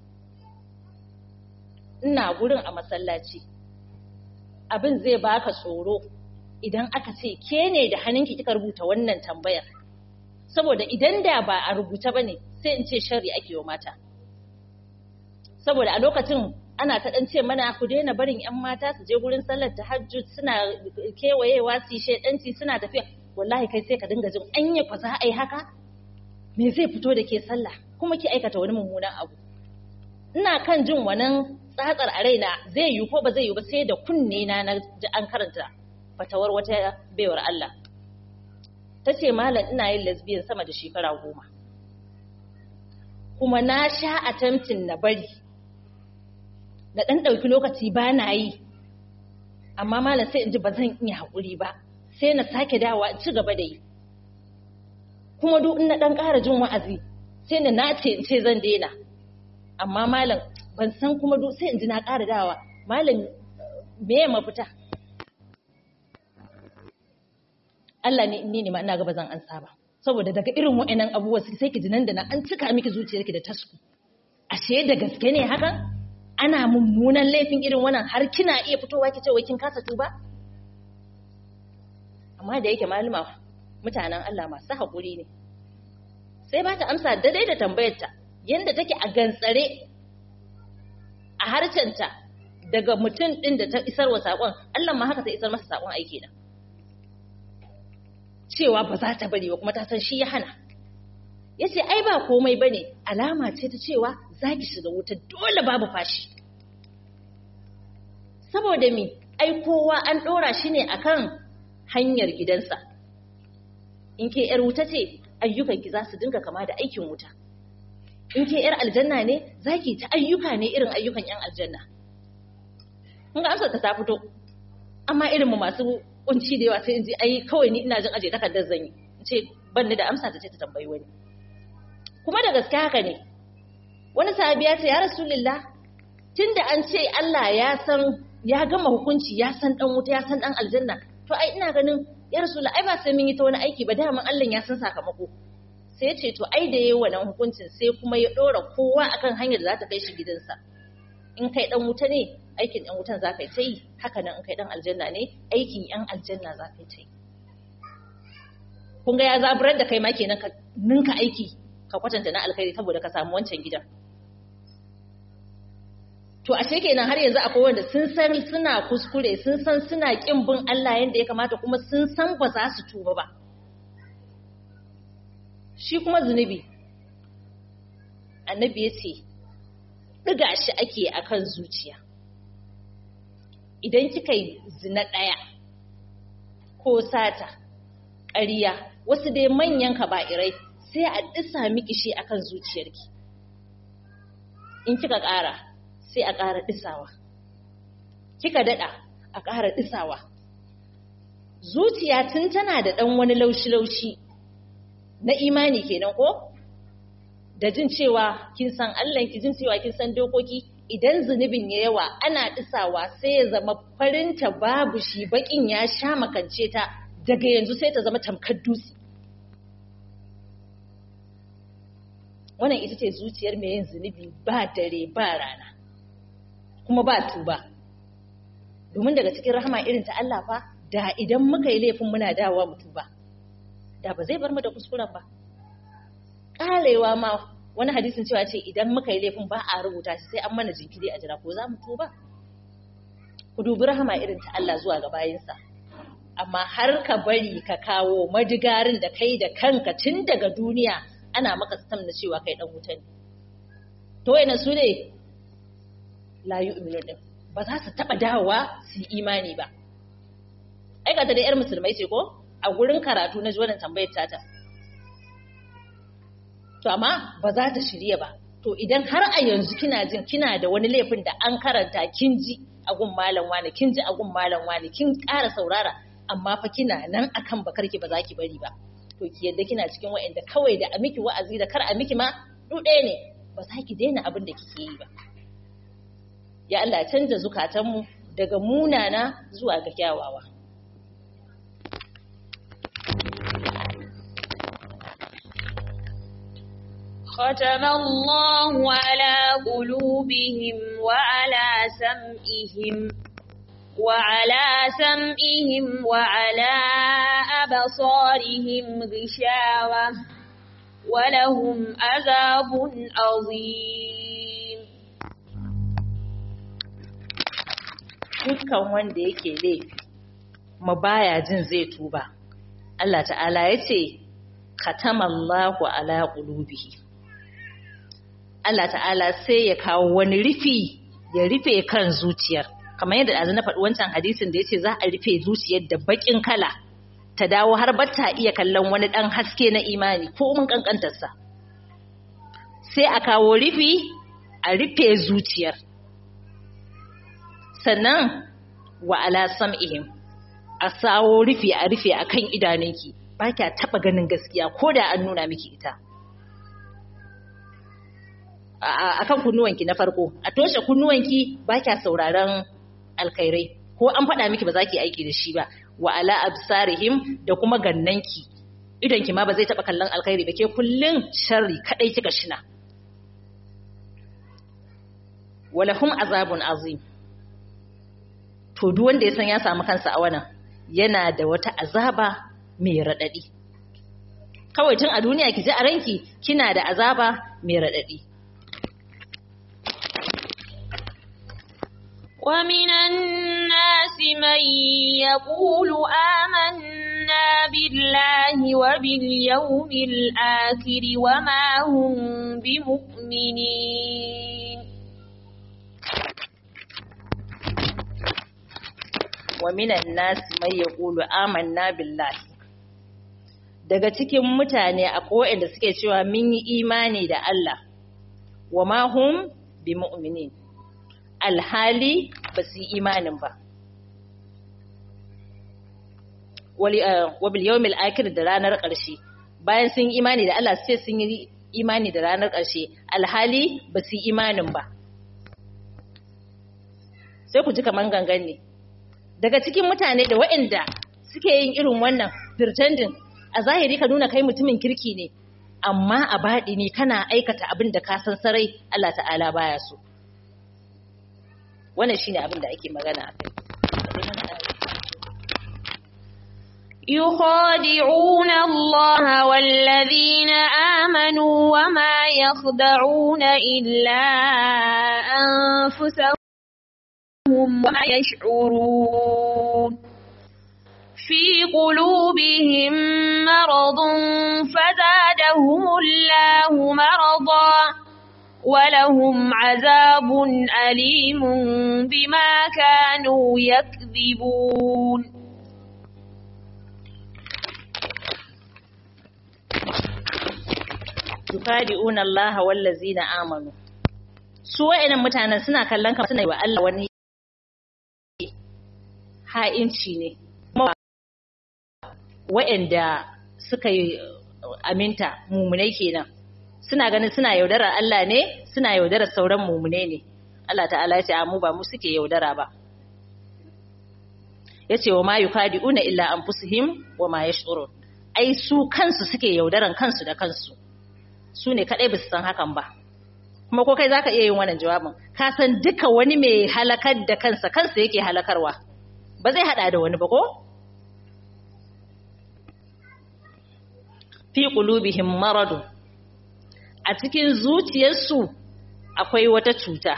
ina gurin a masallaci abin zai baka tsoro idan aka ce ke ne da hannunki kika rubuta wannan tambayar saboda idan da ba a rubuta ba ne sai in ce shari ake wa mata saboda a lokacin ana ta ɗan ce mana ku daina barin 'yan mata su je gurin sallar tahajjud suna kewayewa su shedanci suna tafiya wallahi kai sai ka dinga jin anya fa za a yi haka me zai fito da ke sallah kuma ki aikata wani mummunan abu ina kan jin wannan tsatsar a raina zai yi ko ba zai yi ba sai da kunne na na ji an karanta fatawar wata baiwar Allah ta ce malam ina yin lesbian sama da shekara goma kuma na sha attempting na bari da ɗan ɗauki lokaci ba na yi amma malam sai in ji ba zan iya haƙuri ba sai na sake dawa in ci gaba da yi kuma duk in na ɗan ƙara jin wa'azi sai na nace in ce zan daina amma malam ban san kuma duk sai in ji na ƙara dawa malam me ya mafita Allah ne ni ne ma ina ga ba zan ansa ba saboda daga irin wa'annan abubuwa sai ki ji nan da nan an cika miki zuciyarki da tasku ashe da gaske ne hakan ana mummunan laifin irin wannan har kina iya fitowa ki ce wai kin kasa tuba amma da yake malama mutanen Allah masu haƙuri ne sai ba ta amsa daidai da tambayarta yanda take a gantsare a harcenta daga mutum ɗin da ta isar wa saƙon Allah ma haka ta isar masa saƙon aiki na cewa ba za ta bari ba kuma ta san shi ya hana ya ce ai ba komai ba ne alama ce ta cewa za ki shiga wuta dole babu fashi saboda mi ai kowa an ɗora shi ne akan hanyar gidansa in ke ‘yar wuta ce ayyukanki za su dinga kama da aikin wuta in ke ‘yar aljanna ne za ki ta ayyuka ne irin ayyukan ‘yan aljanna kun ga amsar ta fito amma irin mu masu kunci da yawa sai in ji ai kawai ni ina jin aje takardar zan yi in ce ban ni da amsa ta ce ta tambayi wani kuma da gaske haka ne wani sahabi ya ce ya rasulullah tunda an ce Allah ya san ya gama hukunci ya san dan wuta ya san dan aljanna to ai ina ganin ya rasulullah ai ba sai mun yi ta wani aiki ba daman Allah ya san sakamako sai ya ce to ai da yayi wannan hukuncin sai kuma ya dora kowa akan hanyar da za ta kai shi gidansa in kai dan wuta ne aikin ɗan wutan za ka yi ta yi haka nan in kai ɗan aljanna ne aikin ‘yan aljanna za ka yi ta yi kun ga ya zaburar da kai ma kenan ka ninka aiki ka kwatanta na alkhairi saboda ka samu wancan gidan to ashe kenan har yanzu akwai wanda sun san suna kuskure sun san suna kin bin Allah yanda ya kamata kuma sun san ba za su tuba ba shi kuma zunubi annabi ya ce ɗiga shi ake akan zuciya idan kika yi zina ɗaya ko sata ƙarya wasu dai manyan kaba'irai sai a ɗisa miki shi akan zuciyarki in kika ƙara sai a ƙara ɗisawa kika daɗa a ƙara ɗisawa zuciya tun tana da ɗan wani laushi-laushi na imani kenan ko da jin cewa kin san Allah ki jin cewa kin san dokoki idan zunubin ya yawa ana ɗisawa sai ya zama farinta babu shi baƙin ya sha makance ta daga yanzu sai ta zama tamkar dutse. Wannan ita ce zuciyar mai yin zunubi ba dare ba rana, kuma ba tuba. Domin daga cikin rahama irin ta Allah fa, da idan muka yi laifin muna dawowa mu tuba, da ba zai bar mu da kuskuren ba. Ƙarewa ma wani hadisin cewa ce idan muka yi laifin ba a rubuta shi sai an mana jinkiri a jira ko za mu tuba ku dubi rahama irin ta Allah zuwa ga bayinsa amma har ka bari ka kawo madigarin da kai da kanka tun daga duniya ana maka stam na cewa kai dan wuta ne to wayannan su ne la yu'minu din ba za su taba dawowa su yi imani ba ai ga ta da yar musulmai ce ko a gurin karatu na ji wannan tambayar tata to amma ba za ta shirya ba to idan har a yanzu kina jin kina da wani laifin da an karanta kin ji a gun malam wani kin ji a gun malam wani kin ƙara saurara amma fa kina nan akan bakarki ba za ki bari ba to ki yadda kina cikin wa'anda kawai da a miki wa'azi da kar a miki ma ɗaya ne ba za ki daina abin da kike yi ba ya Allah canza zukatanmu daga munana zuwa ga kyawawa ختم الله على قلوبهم وعلى سمعهم وعلى سمعهم وعلى أبصارهم غشاوة ولهم عذاب عظيم dukkan wanda yake laifi ma baya jin zai tuba Allah ta'ala ya ce khatamallahu ala qulubihi Allah ta'ala sai ya kawo wani rufi ya rufe kan zuciyar kamar yadda azu na faɗi wancan hadisin da yace za a rufe zuciyar da bakin kala ta dawo har ba ta iya kallon wani ɗan haske na imani ko mun kankantarsa sai a kawo rufi a rufe zuciyar sannan wa ala sam'ihim a sawo rufe a rufe akan idanunki ba kya taba ganin gaskiya ko da an nuna miki ita akan kunnuwanki na farko a toshe kunnuwanki ba kya sauraron alkhairai ko an faɗa miki ba za ki aiki da shi ba wa ala absarihim da kuma gannanki idanki ma ba zai taba kallon alkhairi ba ke kullun sharri kadai kika shina walahum azabun azim to duk wanda ya san ya samu kansa a wannan yana da wata azaba mai raɗaɗi kawai tun a duniya ki ji a ranki kina da azaba mai raɗaɗi ومن الناس من يقول آمنا بالله وباليوم الآخر وما هم بمؤمنين wa minan nasi mai ya ƙulu amanna billahi daga cikin mutane a da suke cewa mun yi imani da Allah wa ma hum bi mu'minin alhali ba su yi imanin ba wa bil yawmil akhir da ranar ƙarshe bayan sun yi imani da Allah sai sun yi imani da ranar ƙarshe alhali ba su yi imanin ba sai ku ji kaman gangan ne daga cikin mutane da waɗanda suke yin irin wannan pretending a zahiri ka nuna kai mutumin kirki ne amma a baɗi ne kana aikata abin da ka san sarai Allah ta'ala baya so wannan shine abin da ake magana akai يخادعون الله والذين آمنوا وما يخدعون إلا أنفسهم وما يشعرون في قلوبهم مرض فزادهم الله مرضا ولهم عذاب أليم بما كانوا يكذبون yukadi'una Allah wallazina amanu su wa'annan mutanen suna kallon kamar suna yi wa Allah wani ha'inci ne wa'anda suka yi aminta mumunai kenan suna ganin suna yaudarar Allah ne suna yaudarar sauran mumunai ne Allah ta'ala ya ce mu ba mu suke yaudara ba ya ce wa ma yukadi'una illa anfusihim wa ma yash'urun ai su kansu suke yaudaran kansu da kansu su ne kaɗai ba su san hakan ba kuma ko kai za ka iya yin wannan jawabin ka san duka wani mai halakar da kansa kansa yake halakarwa ba zai haɗa da wani ba ko fi qulubihim maradu a cikin zuciyarsu akwai wata cuta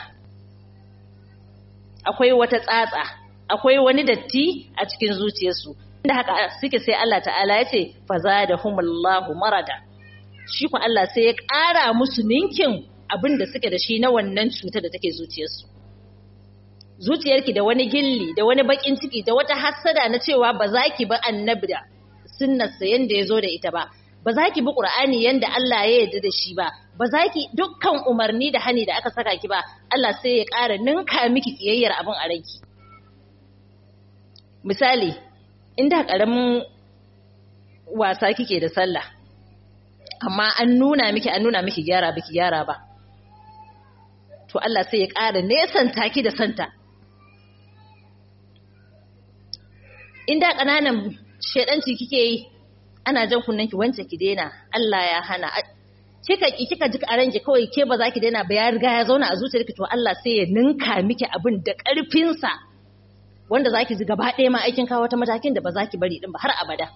akwai wata tsatsa akwai wani datti a cikin zuciyarsu inda haka suke sai Allah ta'ala ya ce fazadahumullahu marada shi ku Allah sai ya ƙara musu ninkin abin da suke da shi na wannan cutar da take zuciyarsu. Zuciyarki da wani gilli, da wani baƙin ciki, da wata hassada na cewa ba za ki bi annabi da sunnarsa yanda ya zo da ita ba, ba za ki bi ƙur'ani yanda Allah ya yarda da shi ba, ba za ki dukkan umarni da hani da aka saka ki ba, Allah sai ya ƙara ninka miki ƙiyayyar abin a ranki. Misali, inda ƙaramin wasa kike da sallah, amma an nuna miki an nuna miki gyara biki gyara ba to Allah sai ya ƙara nesanta ki da santa inda ƙananan shedanci kike yi ana jan kunnen ki wance ki daina Allah ya hana kika ki kika ji a ranki kawai ke ba za ki daina ba ya riga ya zauna a zuciyarki to Allah sai ya ninka miki abin da ƙarfin sa wanda za ki ji gaba ɗaya ma aikin kawo wata matakin da ba za ki bari din ba har abada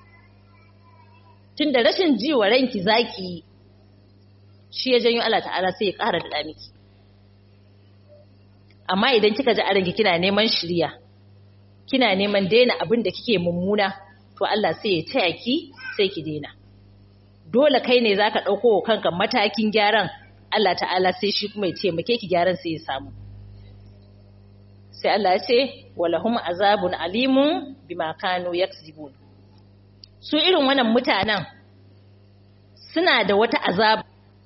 tunda rashin ji wa ranki zaki yi shi ya janyo Allah ta'ala sai ya ƙara da miki amma idan kika ji a ranki kina neman shirya kina neman daina abin da kike mummuna to Allah sai ya taya ki sai ki daina dole kai ne zaka dauko kanka matakin gyaran Allah ta'ala sai shi kuma ya taimake ki gyaran sai ya samu sai Allah ya ce walahum azabun alimun bima kanu yaksibun su irin wannan mutanen suna da wata azaba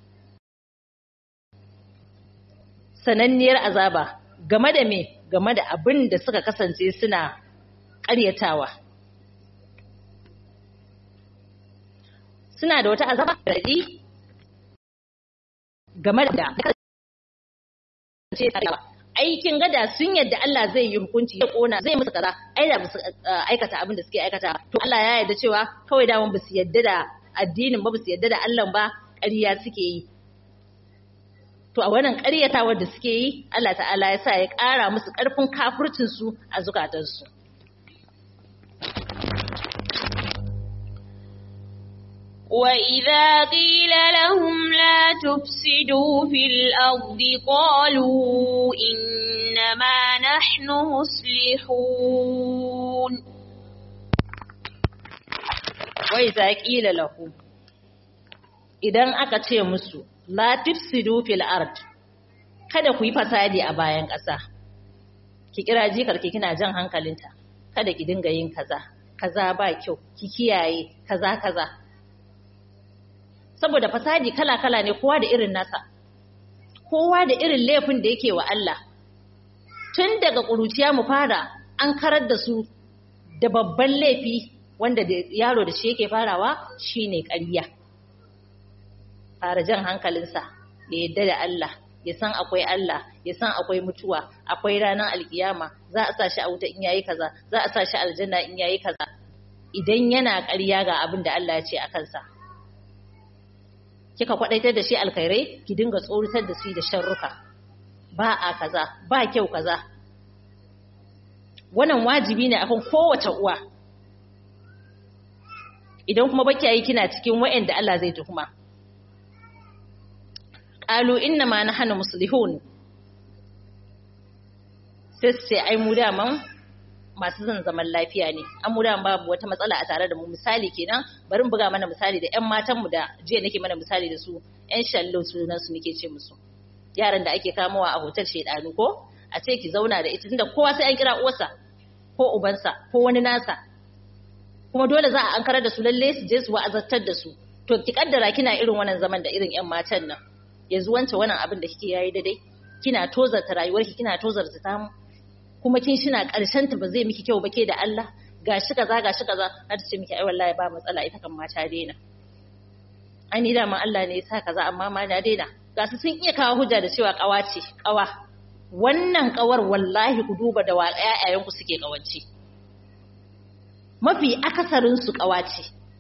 sananniyar azaba game da me game da abin da suka kasance suna ƙaryatawa suna da wata azaba raɗi game da aikin gada sun yadda Allah zai yi hukunci ya kona zai musu kaza ai da musu aikata abin da suke aikata to Allah ya yarda cewa kawai da ba su yadda da addinin ba su yadda da Allah ba ƙarya suke yi to a wannan ƙaryatawar da suke yi Allah ta'ala ya sa ya ƙara musu ƙarfin kafircin su a zukatansu وإذا قيل لهم لا تفسدوا في الأرض قالوا إنما نحن مصلحون وإذا قيل لهم idan aka ce musu la tufsidu fil ard kada ku yi fasadi a bayan ƙasa ki kira jikar ki kina jan hankalinta kada ki dinga yin kaza kaza ba kyau ki kiyaye kaza kaza saboda fasadi kala-kala ne kowa da irin nasa kowa da irin laifin da yake wa Allah tun daga ƙuruciya mu fara an karar da su da babban laifi wanda da yaro da shi yake farawa shine ƙarya fara jan hankalinsa ya yadda da Allah ya san akwai Allah ya san akwai mutuwa akwai ranar alkiyama za a sa shi a wuta in yayi kaza za a sa shi aljanna in yayi kaza idan yana ƙarya ga abin da Allah ya ce a kansa kika kwadaitar da shi alkhairai ki dinga tsoritar da shi da sharruka ba a kaza ba kyau kaza wannan wajibi ne akan kowace uwa idan kuma baki yi kina cikin wa'anda Allah zai tuhuma qalu inna ma nahnu muslihun sai sai ai mu daman masu zan zaman lafiya ne an mu daman babu wata matsala a tare da mu misali kenan bari mu buga mana misali da ƴan matan mu da jiya nake mana misali da su ƴan shallo sunan su nake ce musu yaran da ake kamowa a hotel shedanu ko a ce ki zauna da ita tunda kowa sai an kira uwarsa ko ubansa ko wani nasa kuma dole za a ankarar da su lalle su je su wa'azartar da su to ki kaddara kina irin wannan zaman da irin ƴan matan nan yanzu wance wannan abin da kike yayi daidai kina tozarta rayuwarki kina tozarta tamu kuma kin shina karshen ta ba zai miki kyau ba ke da Allah gashi kaza gashi kaza har ta ce miki ai wallahi ba matsala ita kan mata daina ai ni dama Allah ne ya sa kaza amma ma na daina ga su sun iya kawo hujja da cewa kawa ce kawa wannan kawar wallahi ku duba da wa ƴaƴayenku suke kawance mafi akasarin su kawa ce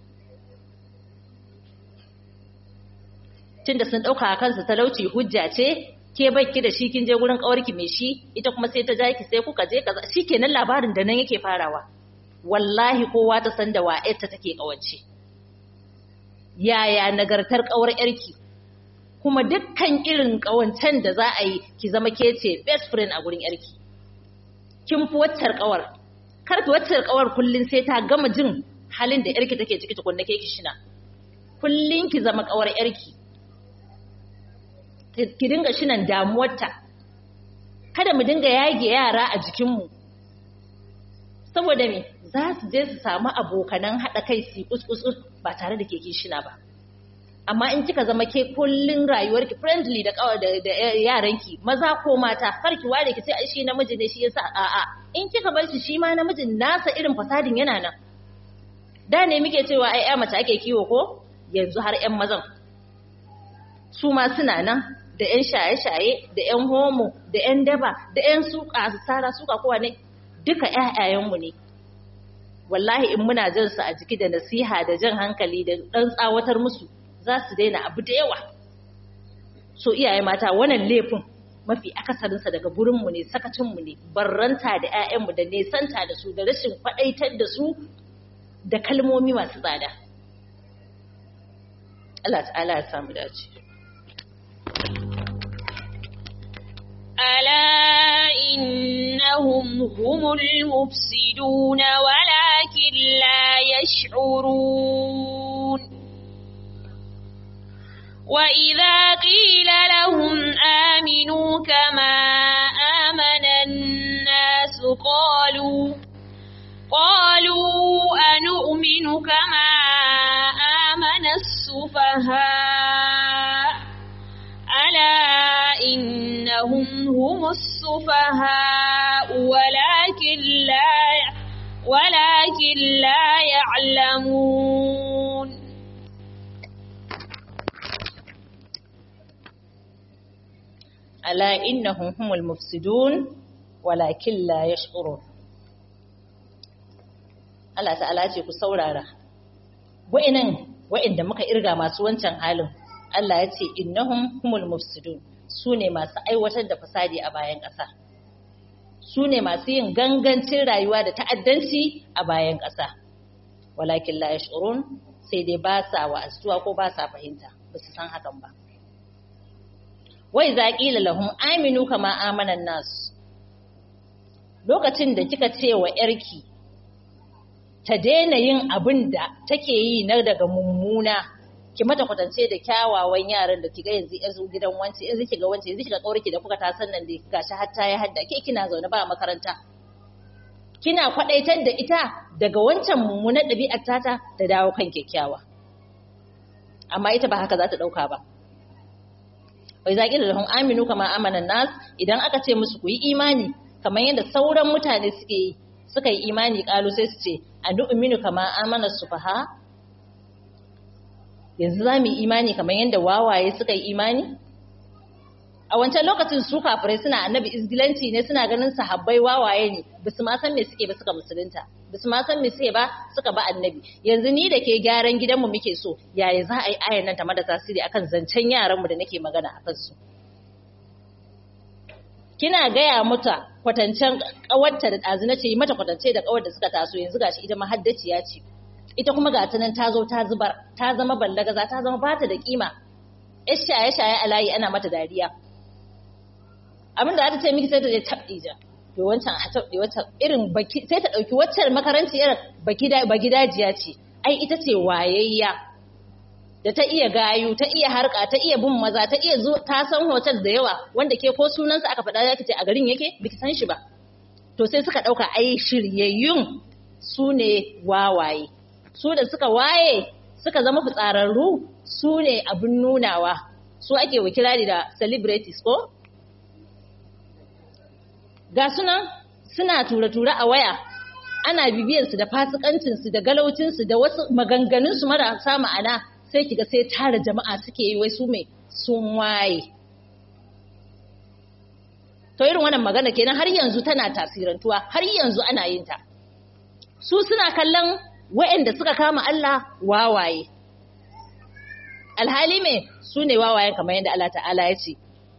tunda sun dauka kansu talauci hujja ce ke baki da shi kin je gurin kawarki mai shi ita kuma sai ta ja ki sai kuka je kaza shikenan labarin da nan yake farawa wallahi kowa ta san da wa'yarta take kawance yaya nagartar kawar yarki kuma dukkan irin kawancen da za a yi ki zama ke ce best friend a gurin yarki kin fi waccar kawar kar ki waccar kawar kullun sai ta gama jin halin da yarki take ciki tukunna ke ki shina kullun ki zama kawar yarki ki dinga shinan damuwarta kada mu dinga yage yara a jikinmu saboda me za su je su samu abokanan haɗa kai su kuskus ba tare da keke shina ba amma in kika zama ke kullun rayuwarki friendly da da yaranki maza ko mata kar ki ware ki ce ai shi namiji ne shi yasa a'a in kika bar shi shi ma namijin nasa irin fasadin yana nan da ne muke cewa ai ya mace ake kiwo ko yanzu har 'yan mazan su ma suna nan da 'yan shaye-shaye da 'yan homo da 'yan daba da 'yan suka su tsara suka kowa ne duka 'ya'yayenmu ne wallahi in muna jan su a jiki da nasiha da jan hankali da ɗan tsawatar musu za su daina abu da yawa so iyaye mata wannan laifin mafi akasarinsa daga gurinmu ne sakacinmu ne barranta da 'ya'yanmu da nesanta da su da rashin faɗaitar da su da kalmomi masu tsada Allah ta'ala ya samu dace ألا إنهم هم المفسدون ولكن لا يشعرون وإذا قيل لهم آمنوا كما آمن الناس قالوا قالوا أنؤمن كما آمن السفهاء ألا إنهم هم السفهاء ولكن لا ولكن لا يعلمون ألا إنهم هم المفسدون ولكن لا يشعرون Allah ta'ala ce ku saurara wa'innan wa'inda muka irga masu wancan halin Allah ya ce innahum humul mufsidun su ne masu aiwatar da fasadi a bayan ƙasa su ne masu yin gangancin rayuwa da ta'addanci a bayan ƙasa walakin la yash'urun sai dai ba sa wa'azuwa ko ba sa fahimta ba su san hakan ba wai za ƙila lahum aminu kama amanan nasu lokacin da kika ce wa ‘yarki ta daina yin abin da take yi na daga mummuna ki mata kwatance da kyawawan yaran da kiga yanzu yanzu gidan wance yanzu kiga wance yanzu kiga kaurki da kuka tasan nan da gashi har ta yi hadda ke kina zaune ba makaranta kina kwadaitar da ita daga wancan mummunar ɗabi'ar tata ta dawo kan kyakkyawa amma ita ba haka za ta ɗauka ba wai zaƙi da lahun aminu kama amanan nas idan aka ce musu ku yi imani kamar yadda sauran mutane suke yi suka yi imani ƙalu sai su ce a nu'minu kama amana sufaha yanzu za mu yi imani kamar yadda wawaye suka yi imani a wancan lokacin su kafirai suna annabi izgilanci ne suna ganin sahabbai wawaye ne ba su ma san me suke ba suka musulunta ba su ma san me suke ba suka ba annabi yanzu ni da ke gyaran gidanmu muke so yaya za a yi ayan nan ta mada tasiri akan zancen yaranmu da nake magana a kansu kina gaya mata kwatancen kawarta da ɗazu na ce mata kwatance da kawar da suka taso yanzu gashi ita mahaddaciya ce ita kuma ga ta nan ta zo ta zubar ta zama ballagaza ta zama bata da kima yar shaye shaye a layi ana mata dariya abin da ta ce miki sai ta je tabɗi ja to wancan a tabɗi wata irin baki sai ta ɗauki waccan makaranci irin baki da baki dajiya ce ai ita ce wayayya da ta iya gayu ta iya harka ta iya bin maza ta iya zo ta san hotel da yawa wanda ke ko sunansa aka faɗa zaki ce a garin yake biki san shi ba to sai suka ɗauka ai shiryayyun su ne wawaye su da suka waye suka zama fitsararru su ne abin nunawa su ake wakilari da celebrities ko ga sunan suna tura-tura a waya ana bibiyarsu da fasikancinsu da galaucinsu da wasu maganganunsu marasa ma'ana sai kiga sai tara jama'a suke yi wai su mai sun waye to irin wannan magana kenan har yanzu tana tasirantuwa har yanzu ana yin ta su suna kallon wa'anda suka kama Allah wawaye alhali me su ne wawayen kamar yadda Allah ta'ala ya ce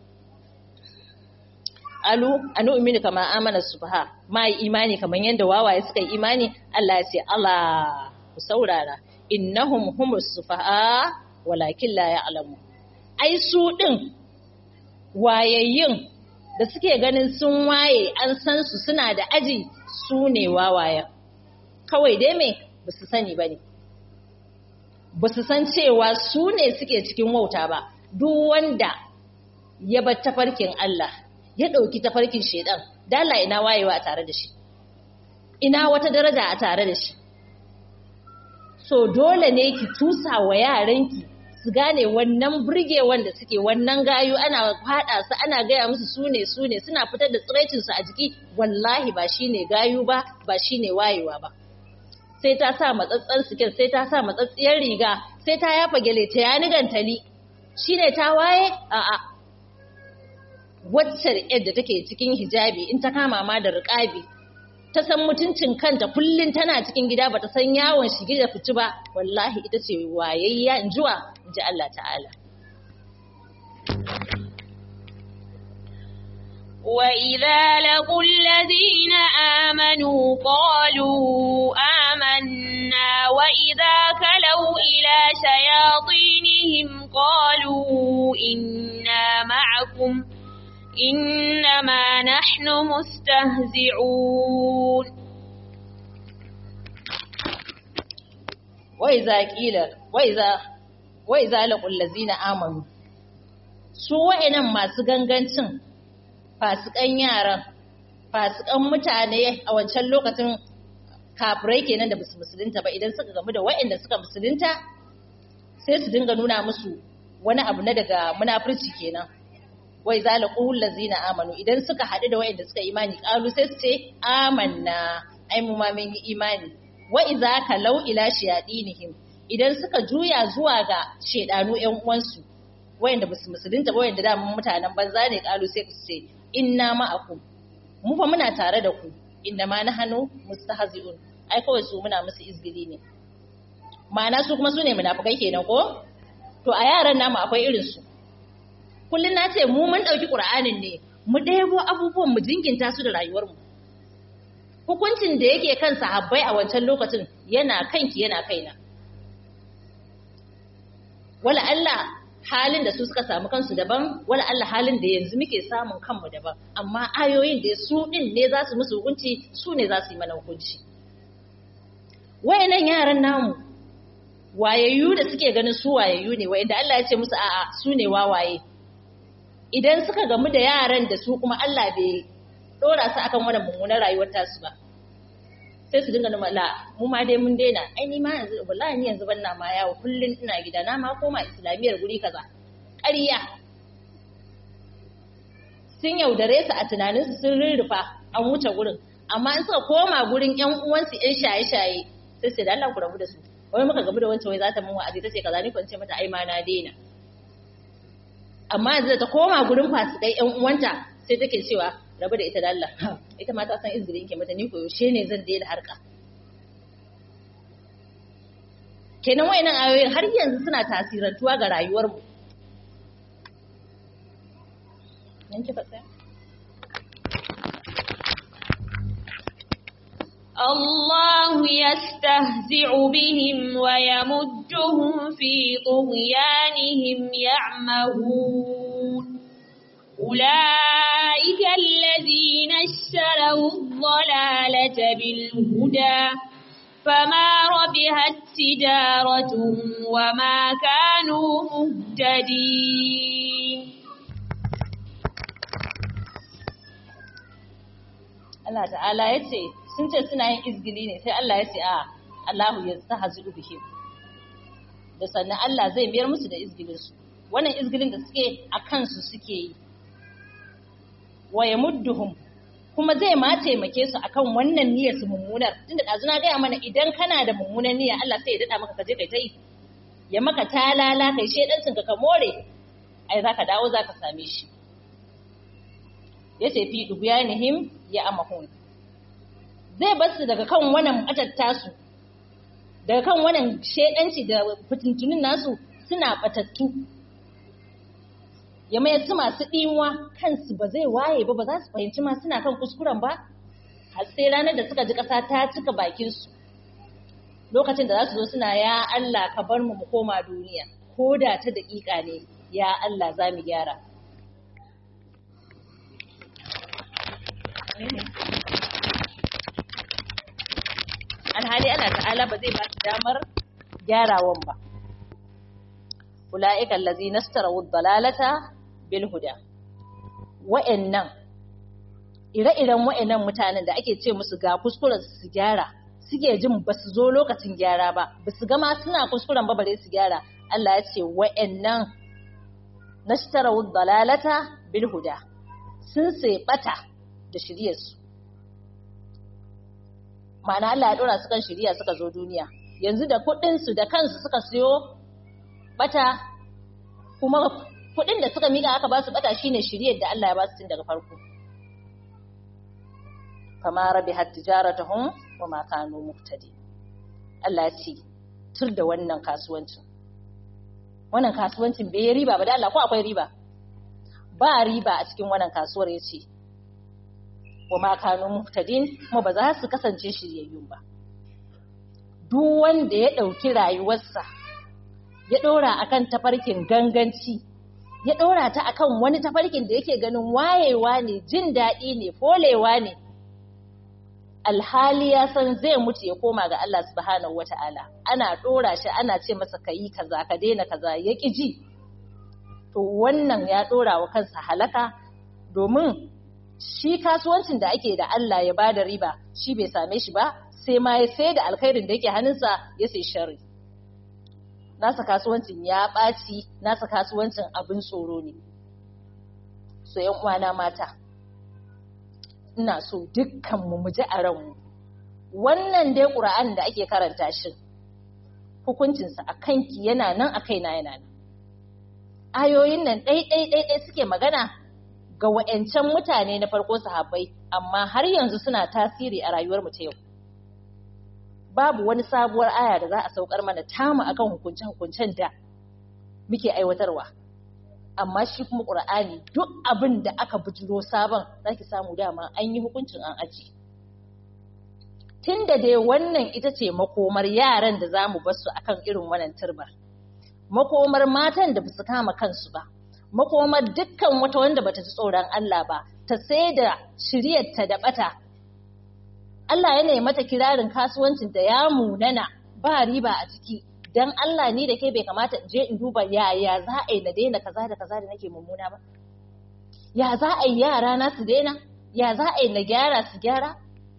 alu anu umini kama amana subha ma yi imani kamar yadda wawaye suka yi imani Allah ya ce Allah ku saurara innahum humus sufaha walakin la ya'lamu ai su din wayayyun da suke ganin sun waye an san su suna da aji su ne wawayen kawai dai me ba su sani ba ne ba su san cewa su ne suke cikin wauta ba duk wanda ya bar tafarkin Allah ya ɗauki tafarkin shaidan dala ina wayewa a tare da shi ina wata daraja a tare da shi so dole ne ki tusa wa yaranki su gane wannan burge wanda suke wannan gayu ana fada su ana gaya musu su ne su ne suna fitar da tsiraicinsu a jiki wallahi ba shine gayu ba ba shine wayewa ba sai ta sa matsatsen sikin sai ta sa matsatsiyar riga sai ta yafa gele ta yani gantali shine ta waye a'a wacce yadda take cikin hijabi in ta kama ma da riƙabi ta san mutuncin kanta kullum tana cikin gida bata san yawon shige da fici ba wallahi ita ce wayayya in jiwa in ji Allah ta'ala وإذا لقوا الذين آمنوا قالوا آمنا وإذا كلوا إلى شياطينهم قالوا إنا معكم إنما نحن مستهزئون وإذا قيل وإذا وإذا لقوا الذين آمنوا su wa'annan masu gangancin fasikan yaran fasikan mutane a wancan lokacin kafirai kenan da basu musulunta ba idan suka gamu da wa'anda suka musulunta sai su dinga nuna musu wani abu na daga munafurci kenan wai zalaqul ladzina amanu idan suka haɗu da wa'anda suka imani qalu sai su ce amanna ai mu ma mun yi imani wa idza kalau ila shayadinihim idan suka juya zuwa ga shedanu ƴan uwansu wayanda basu musulunta ba wayanda da mutanen banza ne qalu sai su ce inna ma'akum mu fa muna tare da ku inda ma nahnu mustahzi'un ai kawai su muna musu izgili ne ma'ana su kuma su ne munafikai kenan ko to a yaran namu akwai irin su kullun na ce mu mun dauki qur'anin ne mu ɗebo abubuwan mu jinginta su da rayuwar mu hukuncin da yake kan sahabbai a wancan lokacin yana kanki yana kaina wala Allah halin da su suka samu kansu daban wala Allah halin da yanzu muke samun kanmu daban amma ayoyin da su din ne za su musu hukunci su ne za su yi mana hukunci wayannan yaran namu wayayyu da suke ganin su wayayyu ne wayanda Allah ya ce musu a'a su ne wawaye idan suka gamu da yaran da su kuma Allah bai dora su akan wannan mummunar rayuwar tasu ba sai su dinga nuna la mu ma dai mun daina ai ni ma yanzu wallahi ni yanzu ban na ma yawo kullun ina gida na ma koma islamiyar guri kaza ƙarya sun yaudare su a tunanin su sun rurrufa an wuce gurin amma in suka koma gurin ƴan uwansu ƴan shaye-shaye sai sai da Allah ku rabu da su wai muka gabu da wancan wai za ta mun wa'azi tace kaza ni kwance mata ai ma na daina amma yanzu da ta koma gurin fasikai ƴan uwanta sai take cewa rabu da ita da Allah ita ma ta san izinin ke mata ni ko yaushe ne zan daina harka kenan wayannan ayoyin har yanzu suna tasirantuwa ga rayuwar mu nan kika tsaya الله يستهزئ بهم ويمدهم في طغيانهم يعمهون أولئك الذين اشتروا الضلالة بالهدى فما ربحت تجارتهم وما كانوا مهتدين Allah ta'ala ya ce sun ce suna yin izgili ne sai Allah ya ce a Allahu ya tahzu bihim da sannan Allah zai mayar musu da izgilinsu wannan izgilin da suke a kansu suke yi wa ya mudduhum kuma zai ma taimake su akan wannan niyyar su mummunar tunda dazu na gaya mana idan kana da mummunar niyya Allah sai ya dada maka kaje kai ta yi ya maka talala kai shedancin ka ka more ai zaka dawo zaka same shi yace fi dubiyanihim ya amahun zai bar su daga kan wannan atatta su daga kan wannan shedanci da fitintunin nasu suna batattu ya mayar su masu ɗimuwa kansu ba zai waye ba ba za su fahimci ma suna kan kuskuren ba har sai ranar da suka ji ƙasa ta cika bakinsu lokacin da za su zo suna ya Allah ka bar mu mu koma duniya ko da ta daƙiƙa ne ya Allah za mu gyara alhali ana ta'ala ba zai ba su damar gyarawan ba ula'ikan lazi nastarawu dalalata bil huda wa'annan ire-iren wa'annan mutanen da ake ce musu ga kuskuren su gyara suke jin ba su zo lokacin gyara ba ba su gama suna kuskuren ba bare su gyara Allah ya ce wa'annan nastarawu dalalata bil huda sun sai bata da shiryarsu ma'ana Allah ya dora su kan shiriya suka zo duniya yanzu da kuɗin su da kansu suka siyo bata kuma kuɗin da suka mika aka ba su bata shine shiriyar da Allah ya ba su tun daga farko kama rabihat tijaratuhum wa ma kanu muhtadi Allah ya ce tur da wannan kasuwancin wannan kasuwancin bai riba ba da Allah ko akwai riba ba riba a cikin wannan kasuwar ya ce wa ma kanu muhtadin kuma ba za su kasance shiryayyun ba duk wanda ya ɗauki rayuwarsa ya ɗora akan tafarkin ganganci ya ɗora ta akan wani tafarkin da yake ganin wayewa ne jin daɗi ne folewa ne alhali ya san zai mutu ya koma ga Allah subhanahu wata'ala ana ɗora shi ana ce masa ka yi kaza ka daina kaza ya ƙi ji to wannan ya ɗora wa kansa halaka domin shi kasuwancin da ake da Allah ya bada riba shi bai same shi ba sai ma ya sai da alkhairin da yake hannunsa ya sai sharri nasa kasuwancin ya ɓaci nasa kasuwancin abin tsoro ne so yan uwana mata ina so dukkanmu mu ji a ranmu wannan dai ƙura'an da ake karanta shi hukuncinsa a kanki yana nan a kaina yana nan ayoyin nan ɗai-ɗai-ɗai suke magana ga wa'yancan mutane na farko sahabbai amma har yanzu suna tasiri a rayuwar mu ta yau babu wani sabuwar aya da za a saukar mana tamu akan hukunce-hukuncen da muke aiwatarwa amma shi kuma ƙur'ani duk abin da aka bujiro sabon zaki samu dama an yi hukuncin an aji tun da dai wannan ita ce makomar yaran da za mu basu akan irin wannan turbar makomar matan da basu kama kansu ba makomar dukkan wata wanda bata ji tsoron Allah ba ta sai da shiryarta da bata Allah yana mata kirarin kasuwancin da ya munana ba riba a ciki dan Allah ni da ke bai kamata in je in duba yaya za a yi na daina kaza da kaza da nake mummuna ba ya za a yi yara na su daina ya za a yi na gyara su gyara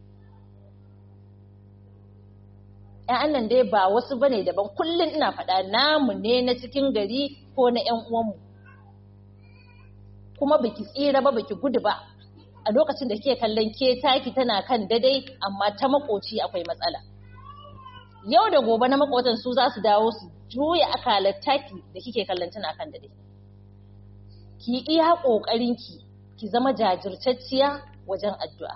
‘ya'yan nan dai ba wasu bane daban kullum ina faɗa namu ne na cikin gari ko na ‘yan uwanmu kuma baki tsira ba baki gudu ba a lokacin da ke kallon ke taki tana kan dadai amma ta makoci akwai matsala yau da gobe na makotan su za su dawo su juya akalar taki da kike kallon tana kan dadai ki iya ƙoƙarinki ki zama jajirtacciya wajen addu'a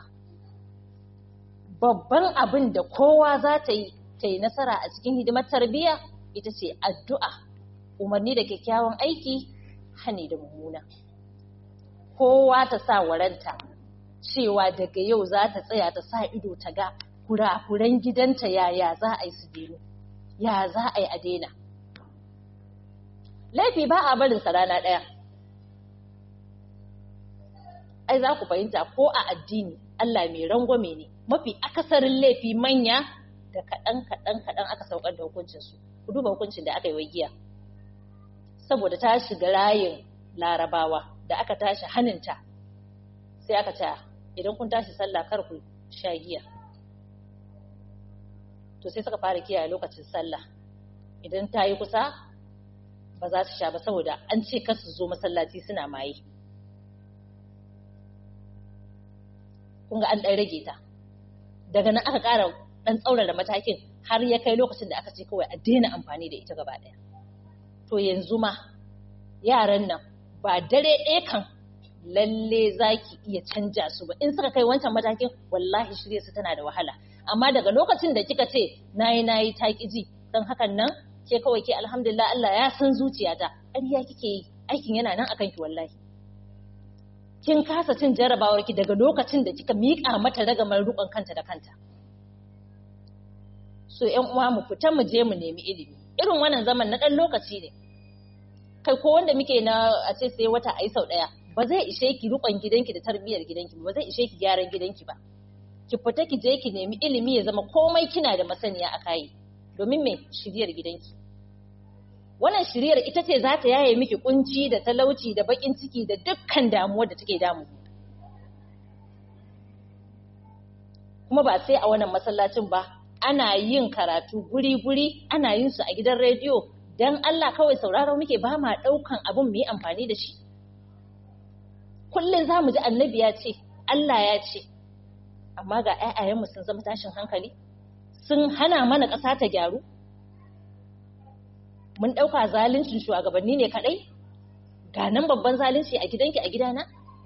babban abin da kowa za ta yi ta yi nasara a cikin hidimar tarbiyya ita ce addu'a umarni da kyakkyawan aiki hani da mummuna kowa ta sa waranta cewa daga yau za ta tsaya ta sa ido ta ga kurakuran gidanta yaya za a yi su denu ya za a yi a daina laifi ba a barinsa rana ɗaya ai za ku fahimta ko a addini Allah mai rangwame ne mafi akasarin laifi manya da kaɗan kaɗan kaɗan aka saukar da hukuncinsu ku duba hukuncin da aka yi wa giya saboda ta shiga rayin larabawa da aka tashi haninta sai aka ce idan kun tashi sallah kar ku sha giya to sai suka fara kiyaye lokacin sallah idan ta yi kusa ba za su sha ba saboda an ce kar su zo masallaci suna maye kun ga an ɗan rage ta daga nan aka ƙara ɗan tsaurara matakin har ya kai lokacin da aka ce kawai a daina amfani da ita gaba ɗaya to yanzu ma yaran nan ba dare ɗaya kan lalle za ki iya canja su ba in suka kai wancan matakin wallahi shirya su tana da wahala amma daga lokacin da kika ce nayi nayi ta ki ji don hakan nan ke kawai ke alhamdulillah Allah ya san zuciyata ƙarya kike yi aikin yana nan akan ki wallahi kin kasa cin jarabawar ki daga lokacin da kika miƙa mata ragamar rukon kanta da kanta so ƴan uwa mu fita mu je mu nemi ilimi irin wannan zaman na ɗan lokaci ne kai ko wanda muke na a ce sai wata ayi sau ɗaya ba zai ishe ki rukon gidanki da tarbiyyar gidanki ba zai ishe ki gyaran gidanki ba ki fita ki je ki nemi ilimi ya zama komai kina da masaniya a kai domin me shiryar gidanki wannan shiryar ita ce za ta yaye miki kunci da talauci da bakin ciki da dukkan damuwar da take damu kuma ba sai a wannan masallacin ba ana yin karatu guri-guri ana yin su a gidan rediyo don Allah kawai sauraro muke ba ma ɗaukan abin mu yi amfani da shi kullum za mu ji annabi ya ce Allah ya ce amma ga 'ya'yayenmu sun zama tashin hankali sun hana mana ƙasa ta gyaru mun ɗauka zaluncin shugabanni ne kaɗai ga nan babban zalunci a gidanki a gidana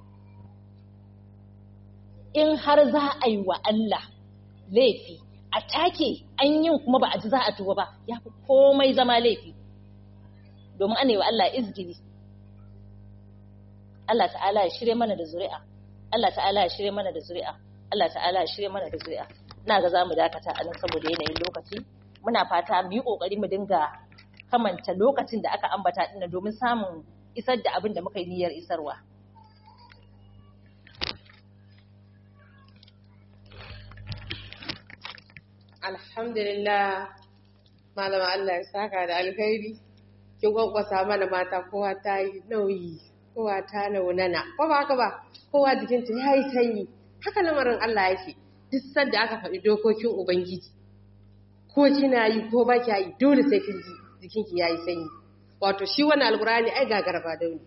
in har za a yi wa Allah laifi a take an yin kuma ba a ji za a tuba ba ya fi komai zama laifi domin ana yi wa Allah izgili Allah ta'ala ya shirye mana da zuri'a Allah ta'ala ya shirye mana da zuri'a Allah ta'ala ya shirye mana da zuri'a ina ga zamu dakata a nan saboda yanayin lokaci muna fata mu yi kokari mu dinga kamanta lokacin da aka ambata din domin samun isar da abin da muka yi niyyar isarwa alhamdulillah malama Allah ya saka da alkhairi kin gwaggwasa mana mata kowa ta yi nauyi kowa ta naunana ko ba haka ba kowa jikinta ya yi sanyi haka lamarin Allah yake duk sanda aka faɗi dokokin ubangiji ko kina yi ko ba kya yi dole sai kin ji jikinki ya yi sanyi wato shi wannan alkurani ai gagar ba dauni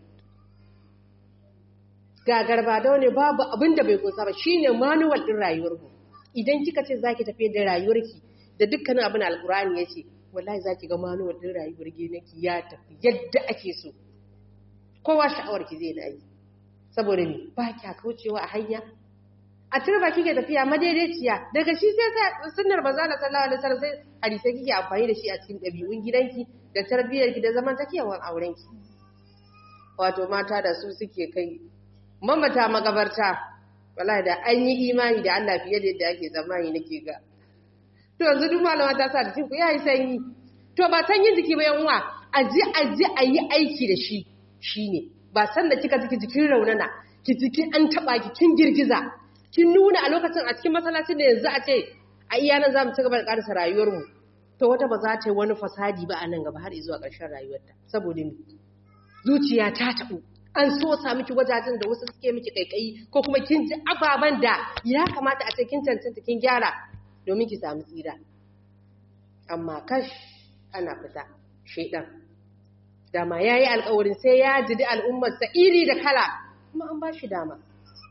gagar ba dauni babu abin da bai kusa ba shine manual din rayuwar mu idan kika ce zaki tafi da rayuwarki da dukkanin abin alkurani yace wallahi zaki ga manual din rayuwar ginaki ya tafi yadda ake so kowa sha'awar ki zai na yi saboda ni ba kya kaucewa a hanya a turba kike tafiya madaidaiciya daga shi sai sunnar manzo sallallahu alaihi wasallam sai hadisi kike amfani da shi a cikin dabi'un gidanki da tarbiyyar ki da zamantakewar auren ki wato mata da su suke kai mamata magabarta wallahi da an yi imani da Allah fiye da yadda ake tsammani nake ga to yanzu duk malama ta sa jikin ku yayi sanyi to ba sanyin jiki ba yan uwa aji aji ayi aiki da shi shine ba san da kika jiki jikin raunana ki jiki an taba ki kin girgiza kin nuna a lokacin a cikin masallacin da yanzu a ce a iya nan za mu ci gaba da karasa rayuwarmu to wata ba za ta yi wani fasadi ba a nan gaba har zuwa ƙarshen rayuwarta saboda ni zuciya ta taɓu an so sa miki wajajen da wasu suke miki kaikayi ko kuma kin ji ababen da ya kamata a ce kin cancanta kin gyara domin ki samu tsira amma kash ana fita shaidan dama ya yi alkawarin sai ya jidi al'ummarsa iri da kala kuma an ba shi dama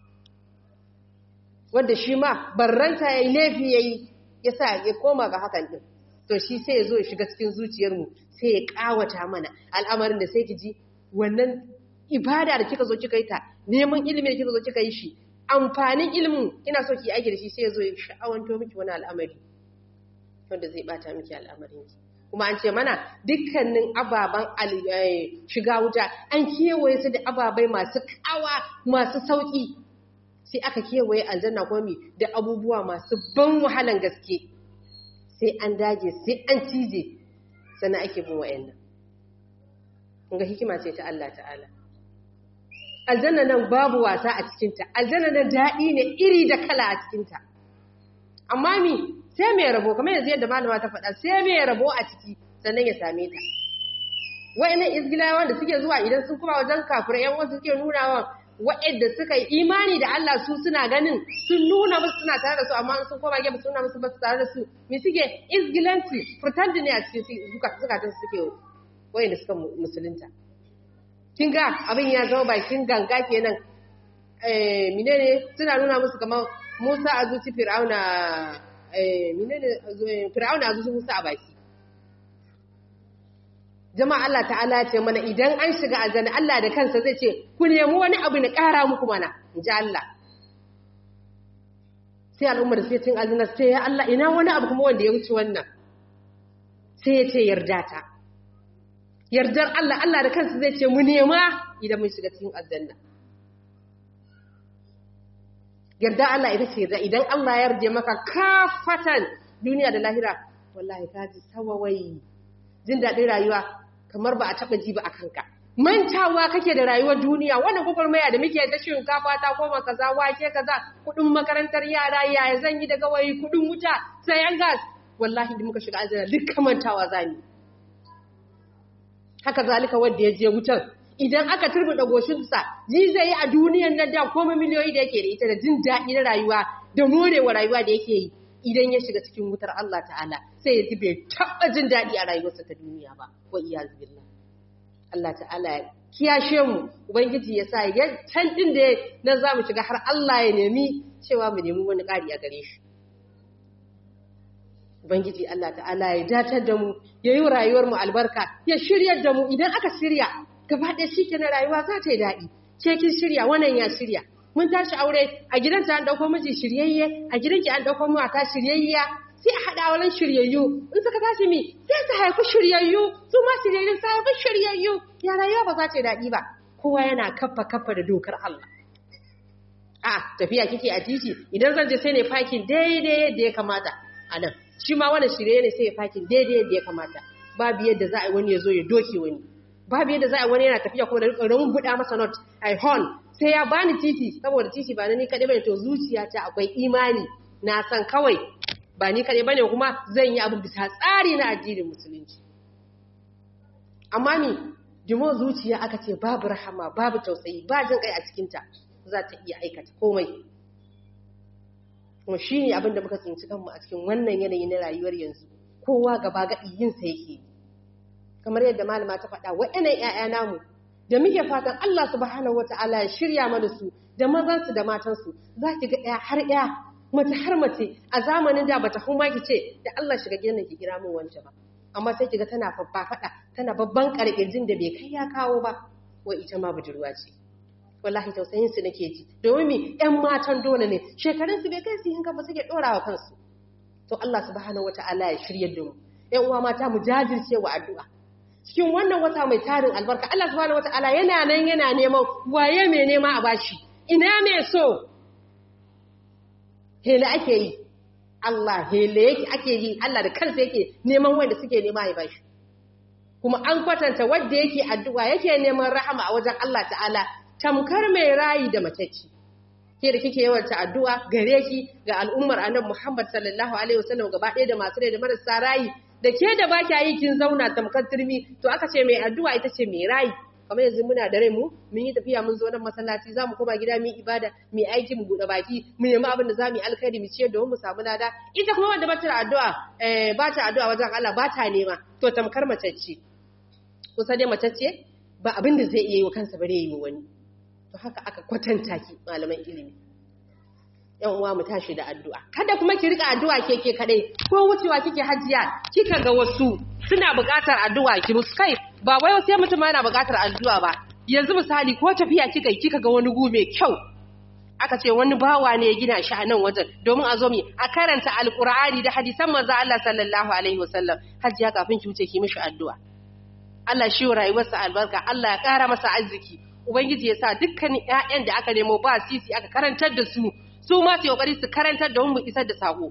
wanda shi ma barranta ya yi laifi ya yi ya sa ya koma ga hakan ɗin to shi sai ya zo ya shiga cikin zuciyarmu sai ya ƙawata mana al'amarin da sai ki ji wannan ibada da kika zo kika yi ta neman ilimin da kika zo kika yi shi amfanin ilimin ina so ki aiki da shi sai ya zo ya sha'awanto miki wani al'amari wanda zai bata miki al'amarin ki kuma an ce mana dukkanin ababen shiga wuta an kewaye su da ababai masu kawa masu sauki sai aka kewaye aljanna komi da abubuwa masu ban wahalan gaske sai an dage sai an cije sannan ake bin wa'annan kunga hikima ce ta Allah ta'ala aljanna nan babu wasa a cikinta aljanna nan daɗi ne iri da kala a cikinta amma mi sai mai rabo kamar yanzu yadda malama ta faɗa sai mai rabo a ciki sannan ya same ta wa'annan izgilawa da suke zuwa idan sun kuma wajen kafirai yan wasu suke nuna wa wa'anda suka yi imani da Allah su suna ganin sun nuna musu suna tare da su amma sun koma gefe suna musu ba su tare da su me suke izgilanci pretend ne a cikin zukatan suke wa'anda suka musulunta kin ga abin ya zama bakin ganga kenan eh menene suna nuna musu kamar Musa a zuci Fir'auna eh menene Fir'auna a zuci Musa a baki jama'a Allah ta'ala ce mana idan an shiga aljanna Allah da kansa zai ce ku nemi wani abu na ƙara muku mana inji Allah sai al'ummar sai cin aljanna sai ya Allah ina wani abu kuma wanda ya wuce wannan sai ya ce yarda ta yardar Allah Allah da kansa zai ce mu nema idan mun shiga cikin aljanna yarda Allah ita ce yarda idan Allah ya yarje maka kafatan duniya da lahira wallahi ka ji sawawai jin daɗin rayuwa kamar ba a taɓa ji ba a kanka mantawa kake da rayuwar duniya wannan gwagwarmaya da muke da shinkafa ta koma kaza wake kaza kuɗin makarantar yara yaya zan yi da gawayi kuɗin wuta sayan gas wallahi da muka shiga aljanna duk mantawa zamu haka zalika wanda ya je wutar idan aka turbuɗa goshinsa ji zai yi a duniyan nan da koma miliyoyi da yake da ita da jin daɗi na rayuwa da morewa rayuwa da yake yi idan ya shiga cikin wutar Allah ta'ala sai ya ji bai taɓa jin daɗi a rayuwarsa ta duniya ba wa iyaz billah Allah ta'ala ya kiyashe mu ubangiji ya sa ya can din da na za mu shiga har Allah ya nemi cewa mu nemi wani ƙari a gare shi ubangiji Allah ta'ala ya datar da mu ya yi rayuwar mu albarka ya shiryar da mu idan aka shirya gaba ɗaya shi na rayuwa za ta yi daɗi ce kin shirya wannan ya shirya mun tashi aure a gidanta an ɗauko miji shiryayye a gidanki an ɗauko mata shiryayya sai a haɗa wurin shiryayyu in suka tashi mi sai su haifi shiryayyu su ma shiryayyu su haifi shiryayyu ya rayuwa ba za ta yi daɗi ba kowa yana kafa kafa da dokar Allah a tafiya kike a titi idan zan je sai ne fakin daidai yadda ya kamata a nan shi ma wani shirye ne sai ya fakin daidai yadda ya kamata babu yadda za a yi wani ya zo ya doke wani babu yadda za a yi wani yana tafiya kuma da rikon buɗa masa not a hon sai ya bani titi saboda titi ba na ni kaɗai bane to zuciyata akwai imani na san kawai ba ni kaɗai bane kuma zan yi abu bisa tsari na addinin musulunci amma ni jimo zuciya aka ce babu rahama babu tausayi ba jin kai a cikinta za ta iya aikata komai kuma shi ne abinda muka tsinci kanmu a cikin wannan yanayi na rayuwar yanzu kowa gaba gaɗi yinsa yake kamar yadda malama ta faɗa waɗannan ‘ya'ya namu da muke fatan Allah subhanahu wata'ala ya shirya mana su da mazansu da matansu za ki ga ɗaya har ɗaya mace har mace a zamanin da bata kuma ki ce da Allah shiga gidan ki kira min wance ba amma sai kiga tana faɗa tana babban karkirjin da bai kai ya kawo ba wai ita ma budurwa ce wallahi tausayin su nake ji domin mi ƴan matan dole ne shekarun su bai kai su hinka ba suke dorawa kansu to Allah subhanahu wataala ya shiryar da mu ƴan uwa mata mu jajirce wa addu'a cikin wannan wata mai tarin albarka Allah subhanahu wataala yana nan yana neman waye mai nema a bashi ina mai so hele ake yi Allah hele yake ake yi Allah da kansa yake neman wanda suke nema ya bashi kuma an kwatanta wanda yake addu'a yake neman rahama a wajen Allah ta'ala tamkar mai rayi da matacci ke da kike yawan addu'a gare ki ga al'ummar annabi Muhammad sallallahu alaihi wasallam gaba ɗaya da masu rai da marasa rayi da ke da ba kya yi kin zauna tamkar turmi to aka ce mai addu'a ita ce mai rayi kamar yanzu muna da rai mu mun yi tafiya mun zo nan masallaci zamu koma gida mu ibada mu aiki mu bude baki mu nemi abin da zamu yi alkhairi mu ciyar da mu samu lada ita kuma wanda bata addu'a eh bata addu'a wajen Allah bata nema to tamkar mace ce kusa dai mace ce ba abin da zai iya yi wa kansa bare yi wa wani to haka aka kwatanta ki malaman ilimi yan uwa mu tashi da addu'a kada kuma ki rika addu'a keke kadai ko wucewa kike hajiya kika ga wasu suna buƙatar addu'a ki musu kai ba wai sai mutum yana buƙatar addu'a ba yanzu misali ko tafiya kika kika ga wani gu mai kyau aka ce wani bawa ne ya gina shi a nan wajen domin a zo mi a karanta alqur'ani da hadisan manzo Allah sallallahu alaihi wasallam hajiya kafin ki wuce ki mishi addu'a Allah shi rayuwarsa albarka Allah ya ƙara masa arziki ubangiji ya sa dukkanin ƴaƴan da aka nemo ba sisi aka karantar da su su ma su kokari su karantar da mu isar da sako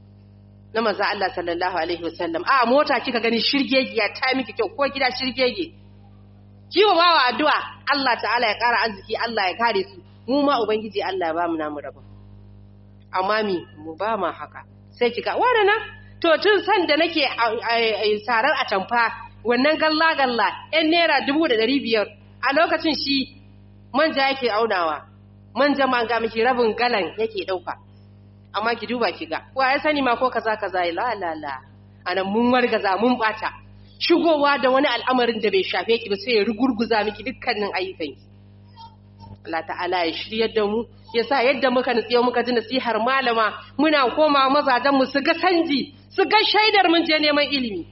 na manzo Allah sallallahu alaihi wasallam a mota kika gani shirgegiya ta miki kyau ko gida shirgege kiwo bawa addu'a Allah ta'ala ya ƙara arziki Allah ya kare su mu ma ubangiji Allah ya ba mu namu rabon amma mi mu ba ma haka sai kika wannan to tun san da nake sarar a tamfa wannan galla galla yan naira dubu da ɗari biyar a lokacin shi manja yake aunawa manja ma ga miki rabin galan yake ɗauka amma ki duba ki ga wa ya sani ma ko kaza kaza la la la anan mun wargaza mun bata shigowa da wani al'amarin da bai shafe ki ba sai ya rugurguza miki dukkanin ayyukan ki Allah ta'ala ya shiryar da mu yasa yadda muka nutsiyo muka ji nasihar malama muna koma mazajen mu su ga sanji su ga shaidar mun je neman ilimi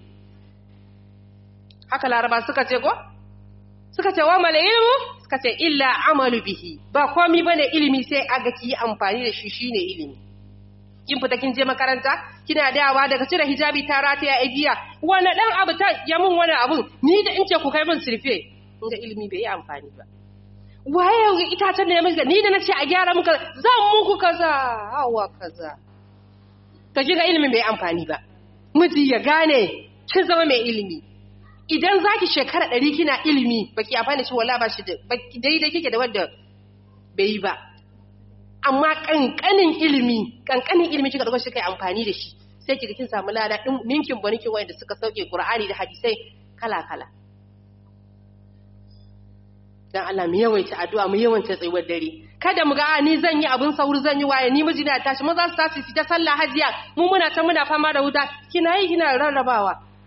haka laraba suka ce ko suka ce wa mal ilmu suka ce illa amalu bihi ba komi bane ilimi sai aga ki yi amfani da shi shine ilimi kin fita kin je makaranta kina dawa daga cire hijabi ta rataya a giya wani dan abu ta ya mun wani abun ni da in ce ku kai min sirfe inda ilimi bai yi amfani ba waye itacen da ya maka ni da na ce a gyara muka zan muku kaza hawa kaza ka ji ga ilimin bai amfani ba miji ya gane kin zama mai ilimi idan zaki shekara ɗari kina ilimi baki amfani shi wala ba shi da daidai kike da wanda bai yi ba amma kankanin ilimi kankanin ilimi kika dauko shi kai amfani da shi sai kika kin samu lada din ninkin ba ninkin wanda suka sauke Qur'ani da hadisai kala kala dan Allah mu yawaita addu'a mu yawaita tsayuwar dare kada mu ga ni zan yi abun sauri zan yi waye ni miji na tashi maza su tashi su ta sallah hajiya mu muna ta muna fama da wuta kina yi kina rarrabawa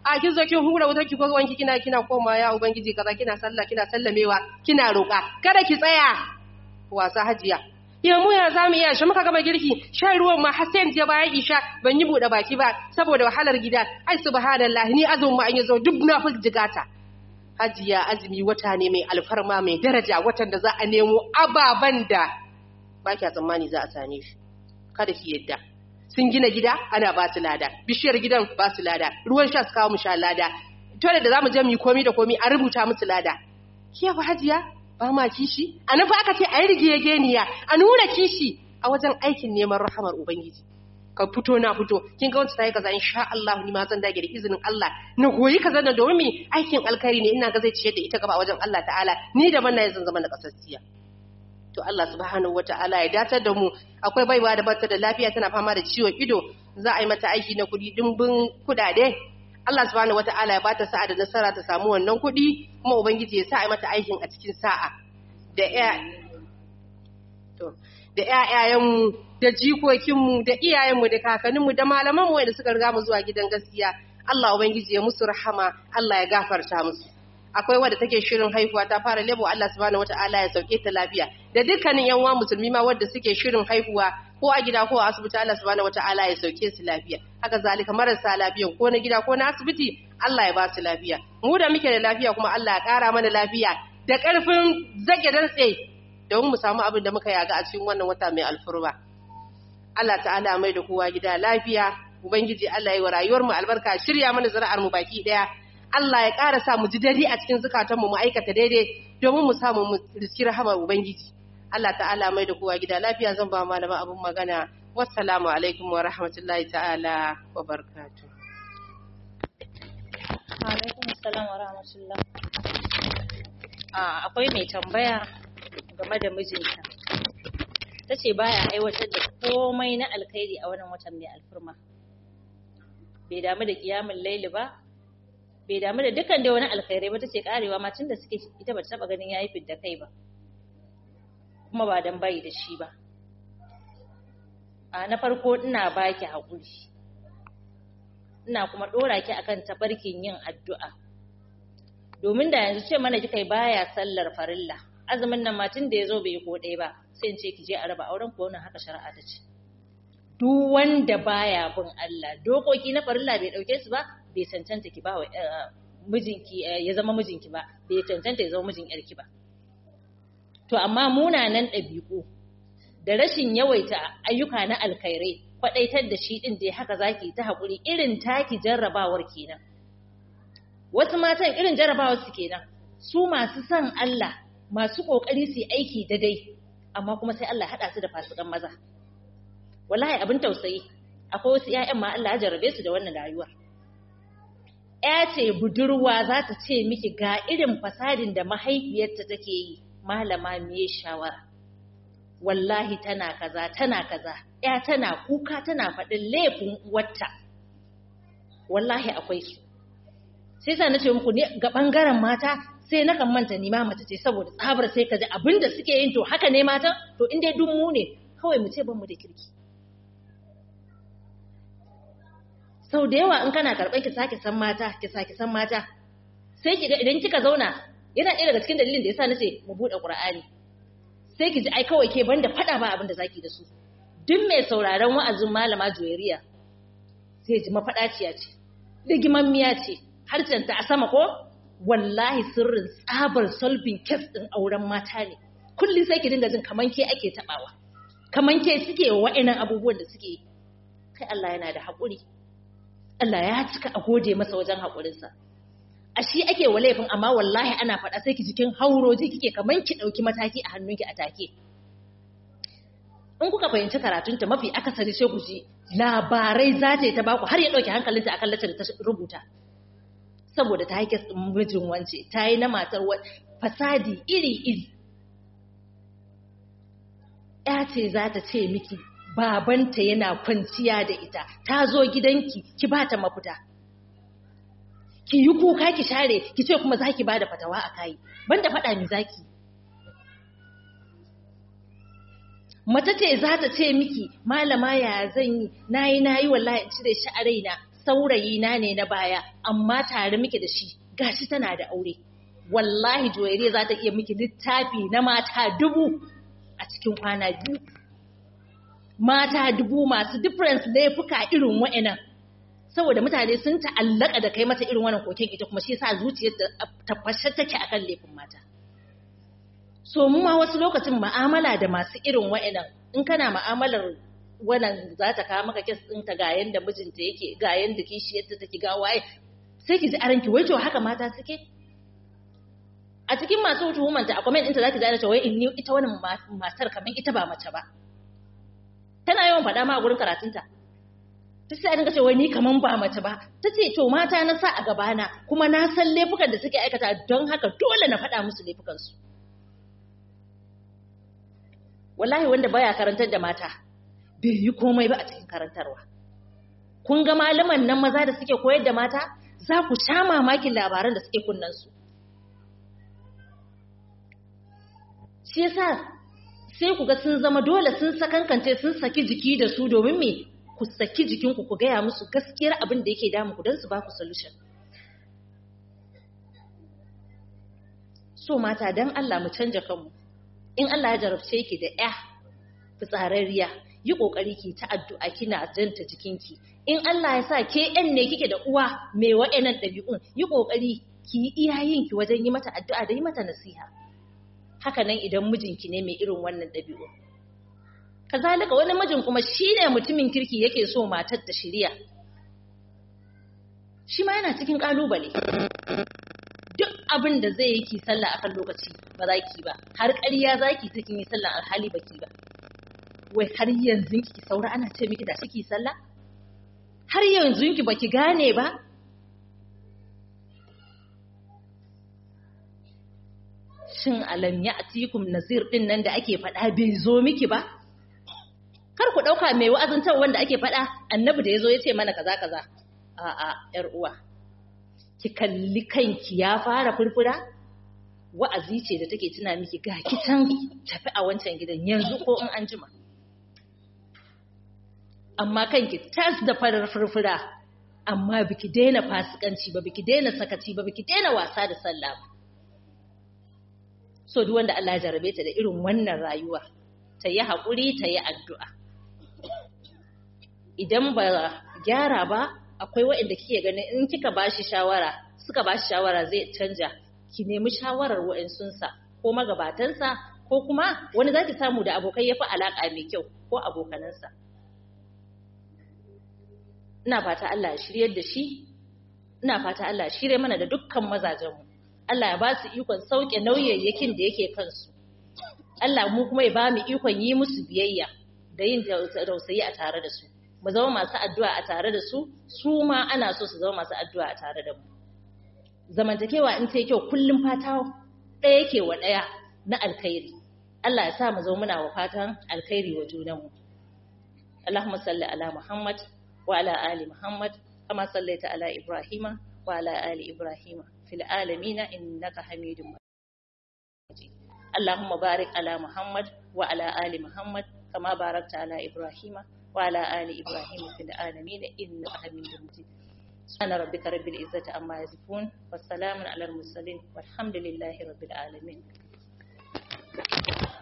a kin zo kin hura wutar ki wanki kina kina koma ya ubangiji kaza kina sallah kina sallamewa kina roƙa kada ki tsaya wasa hajiya yau mu ya zamu iya shi muka gama girki shan ruwan ma har sai je bayan isha ban yi bude baki ba saboda wahalar gida ai subhanallah ni azumin ma an yazo duk na fi jigata hajiya azumi wata ne mai alfarma mai daraja watan da za a nemo ababan da ba kya tsammani za a same shi kada ki yadda sun gina gida ana ba su lada bishiyar gidan ba su lada ruwan sha su kawo mu sha lada tole da zamu je mu yi komi da komi a rubuta musu lada ke ba hajiya ba ma kishi a nufa aka ce a yi rigegeniya a nuna kishi a wajen aikin neman rahamar ubangiji ka fito na fito kin ga wacce ta yi kaza insha Allah ni ma zan dage da izinin Allah na goyi kaza na domin mi aikin alkhairi ne ina ga zai ciyar da ita gaba wajen Allah ta'ala ni da manna zan zama na kasassiya to Allah subhanahu wata'ala ya datar da mu akwai baiwa da bata da lafiya tana fama da ciwon ido za a yi mata aiki na kuɗi dimbin kudade Allah subhanahu wata'ala ya bata sa'a da nasara ta samu wannan kuɗi kuma ubangiji ya sa a yi mata aikin a cikin sa'a da ya to da ƴaƴayenmu da jikokinmu da iyayenmu da kakanninmu da malamanmu wanda suka riga mu zuwa gidan gaskiya Allah ubangiji ya musu rahama Allah ya gafarta musu akwai wadda take shirin haihuwa ta fara lebo Allah subhanahu wataala ya sauke ta lafiya da dukkanin yan uwa musulmi ma wadda suke shirin haihuwa ko a gida ko a asibiti Allah subhanahu wataala ya sauke su lafiya haka zalika marasa lafiya ko na gida ko na asibiti Allah ya ba su lafiya mu da muke da lafiya kuma Allah ya kara mana lafiya da karfin zage dantse domin mu samu abin da muka yaga a cikin wannan wata mai alfurma Allah ta'ala mai da kowa gida lafiya ubangiji Allah ya yi wa rayuwar mu albarka shirya mana zuri'ar mu baki daya Allah ya ƙara sa mu ji dadi a cikin zukatanmu mu aikata daidai domin mu samu mu riski rahamar Ubangiji. Allah ta'ala mai da kowa gida lafiya zan ba malama abin magana. Wassalamu alaikum wa rahmatullahi ta'ala wa barakatuh. Alaikum salam wa rahmatullah. Akwai mai tambaya game da mijinta. Ta ce baya aiwatar da komai na alkhairi a wannan watan mai alfurma. Bai damu da kiyamun laili ba, bai damu da dukkan da wani alkhairai ba tace karewa ma tunda suke ita ba ta taba ganin yayi fidda kai ba kuma ba dan bai da shi ba a na farko ina baki hakuri ina kuma dora ki akan tabarkin yin addu'a domin da yanzu ce mana kika baya sallar farilla azumin nan ma tun da yazo bai ko ɗaya ba sai in ce ki je a raba auren ko wannan haka shari'a ta ce duk wanda baya bin Allah dokoki na farilla bai dauke su ba bai cancanta ki ba wa mijinki ya zama mijinki ba bai cancanta ya zama mijin yarki ba to amma munanan ɗabi'u da rashin yawaita ayyuka na alkhairai kwadaitar da shi din dai haka zaki ta hakuri irin taki jarrabawar kenan wasu matan irin jarrabawar su kenan su masu son Allah masu kokari su yi aiki daidai amma kuma sai Allah hada su da fasikan maza wallahi abin tausayi akwai wasu ƴaƴan ma Allah ya jarrabe su da wannan rayuwar ya ce budurwa za ta ce miki ga irin fasadin da mahaifiyarta take yi malama me shawara wallahi tana kaza tana kaza ya tana kuka tana faɗin laifin wata wallahi akwai su sai sa nace muku ne ga bangaren mata sai na kan manta ni ma mace ce saboda tsabar sai ka ji abinda suke yin to haka ne mata to in dai dun mu ne kawai mu ce ban mu da kirki sau da yawa in kana karɓar ki sake san mata ki sake san mata sai ki ga idan kika zauna yana ɗaya daga cikin dalilin da yasa nace mu buɗe Qur'ani sai ki ji ai kawai ke banda faɗa ba abin da zaki da su duk mai sauraron wa'azin malama Juwairiya sai ji mafaɗaciya ce rigimammiya ce harcenta a sama ko wallahi sirrin tsabar solving case din auren mata ne kullum sai ki dinga jin kaman ke ake tabawa kaman ke suke wa'annan abubuwan da suke kai Allah yana da haƙuri Allah ya cika a gode masa wajen haƙurinsa. A shi ake wa laifin amma wallahi ana faɗa sai ki jikin hauroji kike kaman ki ɗauki mataki a hannunki a take. In kuka fahimci karatunta mafi akasari sai ku ji labarai za ta yi ta baku har ya ɗauki hankalinta akan lacce da ta rubuta. Saboda ta haike mijin wance, ta yi na matar fasadi iri-iri. Ya ce za ta ce miki babanta yana kwanciya da ita ta zo gidanki ki ba ta mafita ki yi kuka ki share ki ce kuma za ki ba da fatawa a kayi banda faɗa mi zaki mace ce za ta ce miki malama ya zan yi na yi na yi wallahi in cire shi a raina saurayi na ne na baya amma tare muke da shi gashi tana da aure wallahi joyere za ta iya miki littafi na mata dubu a cikin kwana biyu mata dubu masu difference laifuka irin wa'annan saboda mutane sun ta'allaka da kai mata irin wannan koken ita kuma shi yasa zuciyar ta fashe take akan laifin mata so mu ma wasu lokacin mu'amala da masu irin wa'annan in kana mu'amalar wannan za ta kawo maka kes ɗinta ga yanda mijinta yake ga yanda kishiyarta take ga waye sai ki ji a ranki wai to haka mata suke a cikin masu tuhumanta a comment ɗinta za ki gane cewa in ni ita wannan matar kamar ita ba mace ba tana yawan faɗa ma a gurin karatunta ta sai a dinga cewa ni kaman ba mace ba ta ce to mata na sa a gabana kuma na san laifukan da suke aikata don haka dole na faɗa musu laifukansu wallahi wanda baya karantar da mata bai yi komai ba a cikin karantarwa kun ga malaman nan maza da suke koyar da mata za ku sha mamakin labaran da suke kunnansu shi yasa sai ku ga sun zama dole sun sakankance sun saki jiki da su domin me ku saki jikinku ku gaya musu gaskiyar abin da yake damu ku don su ba ku solution so mata don Allah mu canja kanmu in Allah ya jarabce ki da ya fitsararriya yi kokari ki ta addu'a kina janta jikinki in Allah ya sa ke yan ne kike da uwa mai wa'annan ɗabi'un yi kokari ki yi iyayenki wajen yi mata addu'a da yi mata nasiha haka nan idan mijinki ne mai irin wannan ɗabi'u. Kazalika wani mijin kuma shi ne mutumin kirki yake so matar ta shirya. Shi ma yana cikin ƙalubale. Duk abin da zai yi ki sallah akan lokaci ba za ki ba, har ƙarya za ki cikin yi sallah alhali ba ki ba. Wai har yanzu ki saura ana ce miki da shi ki sallah? Har yanzu ki ba ki gane ba? shin alam ya atikum nazir din nan da ake faɗa bai zo miki ba kar ku ɗauka mai wa'azantar wanda ake faɗa annabi da ya zo ya ce mana kaza kaza a'a yar uwa ki kalli kanki ya fara furfura wa'azi ce da take tuna miki ga kitan tafi a wancan gidan yanzu ko in an jima amma kanki tas da farar furfura amma biki daina fasikanci ba biki daina sakaci ba biki daina wasa da sallah ba so duk wanda Allah ya jarabe ta da irin wannan rayuwa ta yi haƙuri ta yi addu'a idan ba gyara ba akwai waɗanda kike ganin in kika ba shi shawara suka ba shi shawara zai canja ki nemi shawarar waɗansunsa ko magabatansa ko kuma wani za ki samu da abokai ya fi alaƙa mai kyau ko abokanansa ina fata Allah ya shiryar da shi ina fata Allah ya shirye mana da dukkan mazajenmu Allah ya ba su ikon sauke nauyayyakin da yake kansu. Allah mu kuma ya ba mu ikon yi musu biyayya da yin tausayi a tare da su. Mu zama masu addu'a a tare da su, su ma ana so su zama masu addu'a a tare da mu. Zamantakewa in ta yi kyau kullum fata ɗaya yake wa ɗaya na alkhairi. Allah ya sa mu zama muna wa fatan alkhairi wa junanmu. Allahumma salli ala Muhammad wa ala ali Muhammad kama sallaita ala Ibrahima wa ala ali Ibrahima. في العالمين إنك حميد مجيد اللهم بارك على محمد وعلى آل محمد كما باركت على إبراهيم وعلى آل إبراهيم في العالمين إنك حميد مجيد سبحان ربك رب العزة عما يصفون والسلام على المرسلين والحمد لله رب العالمين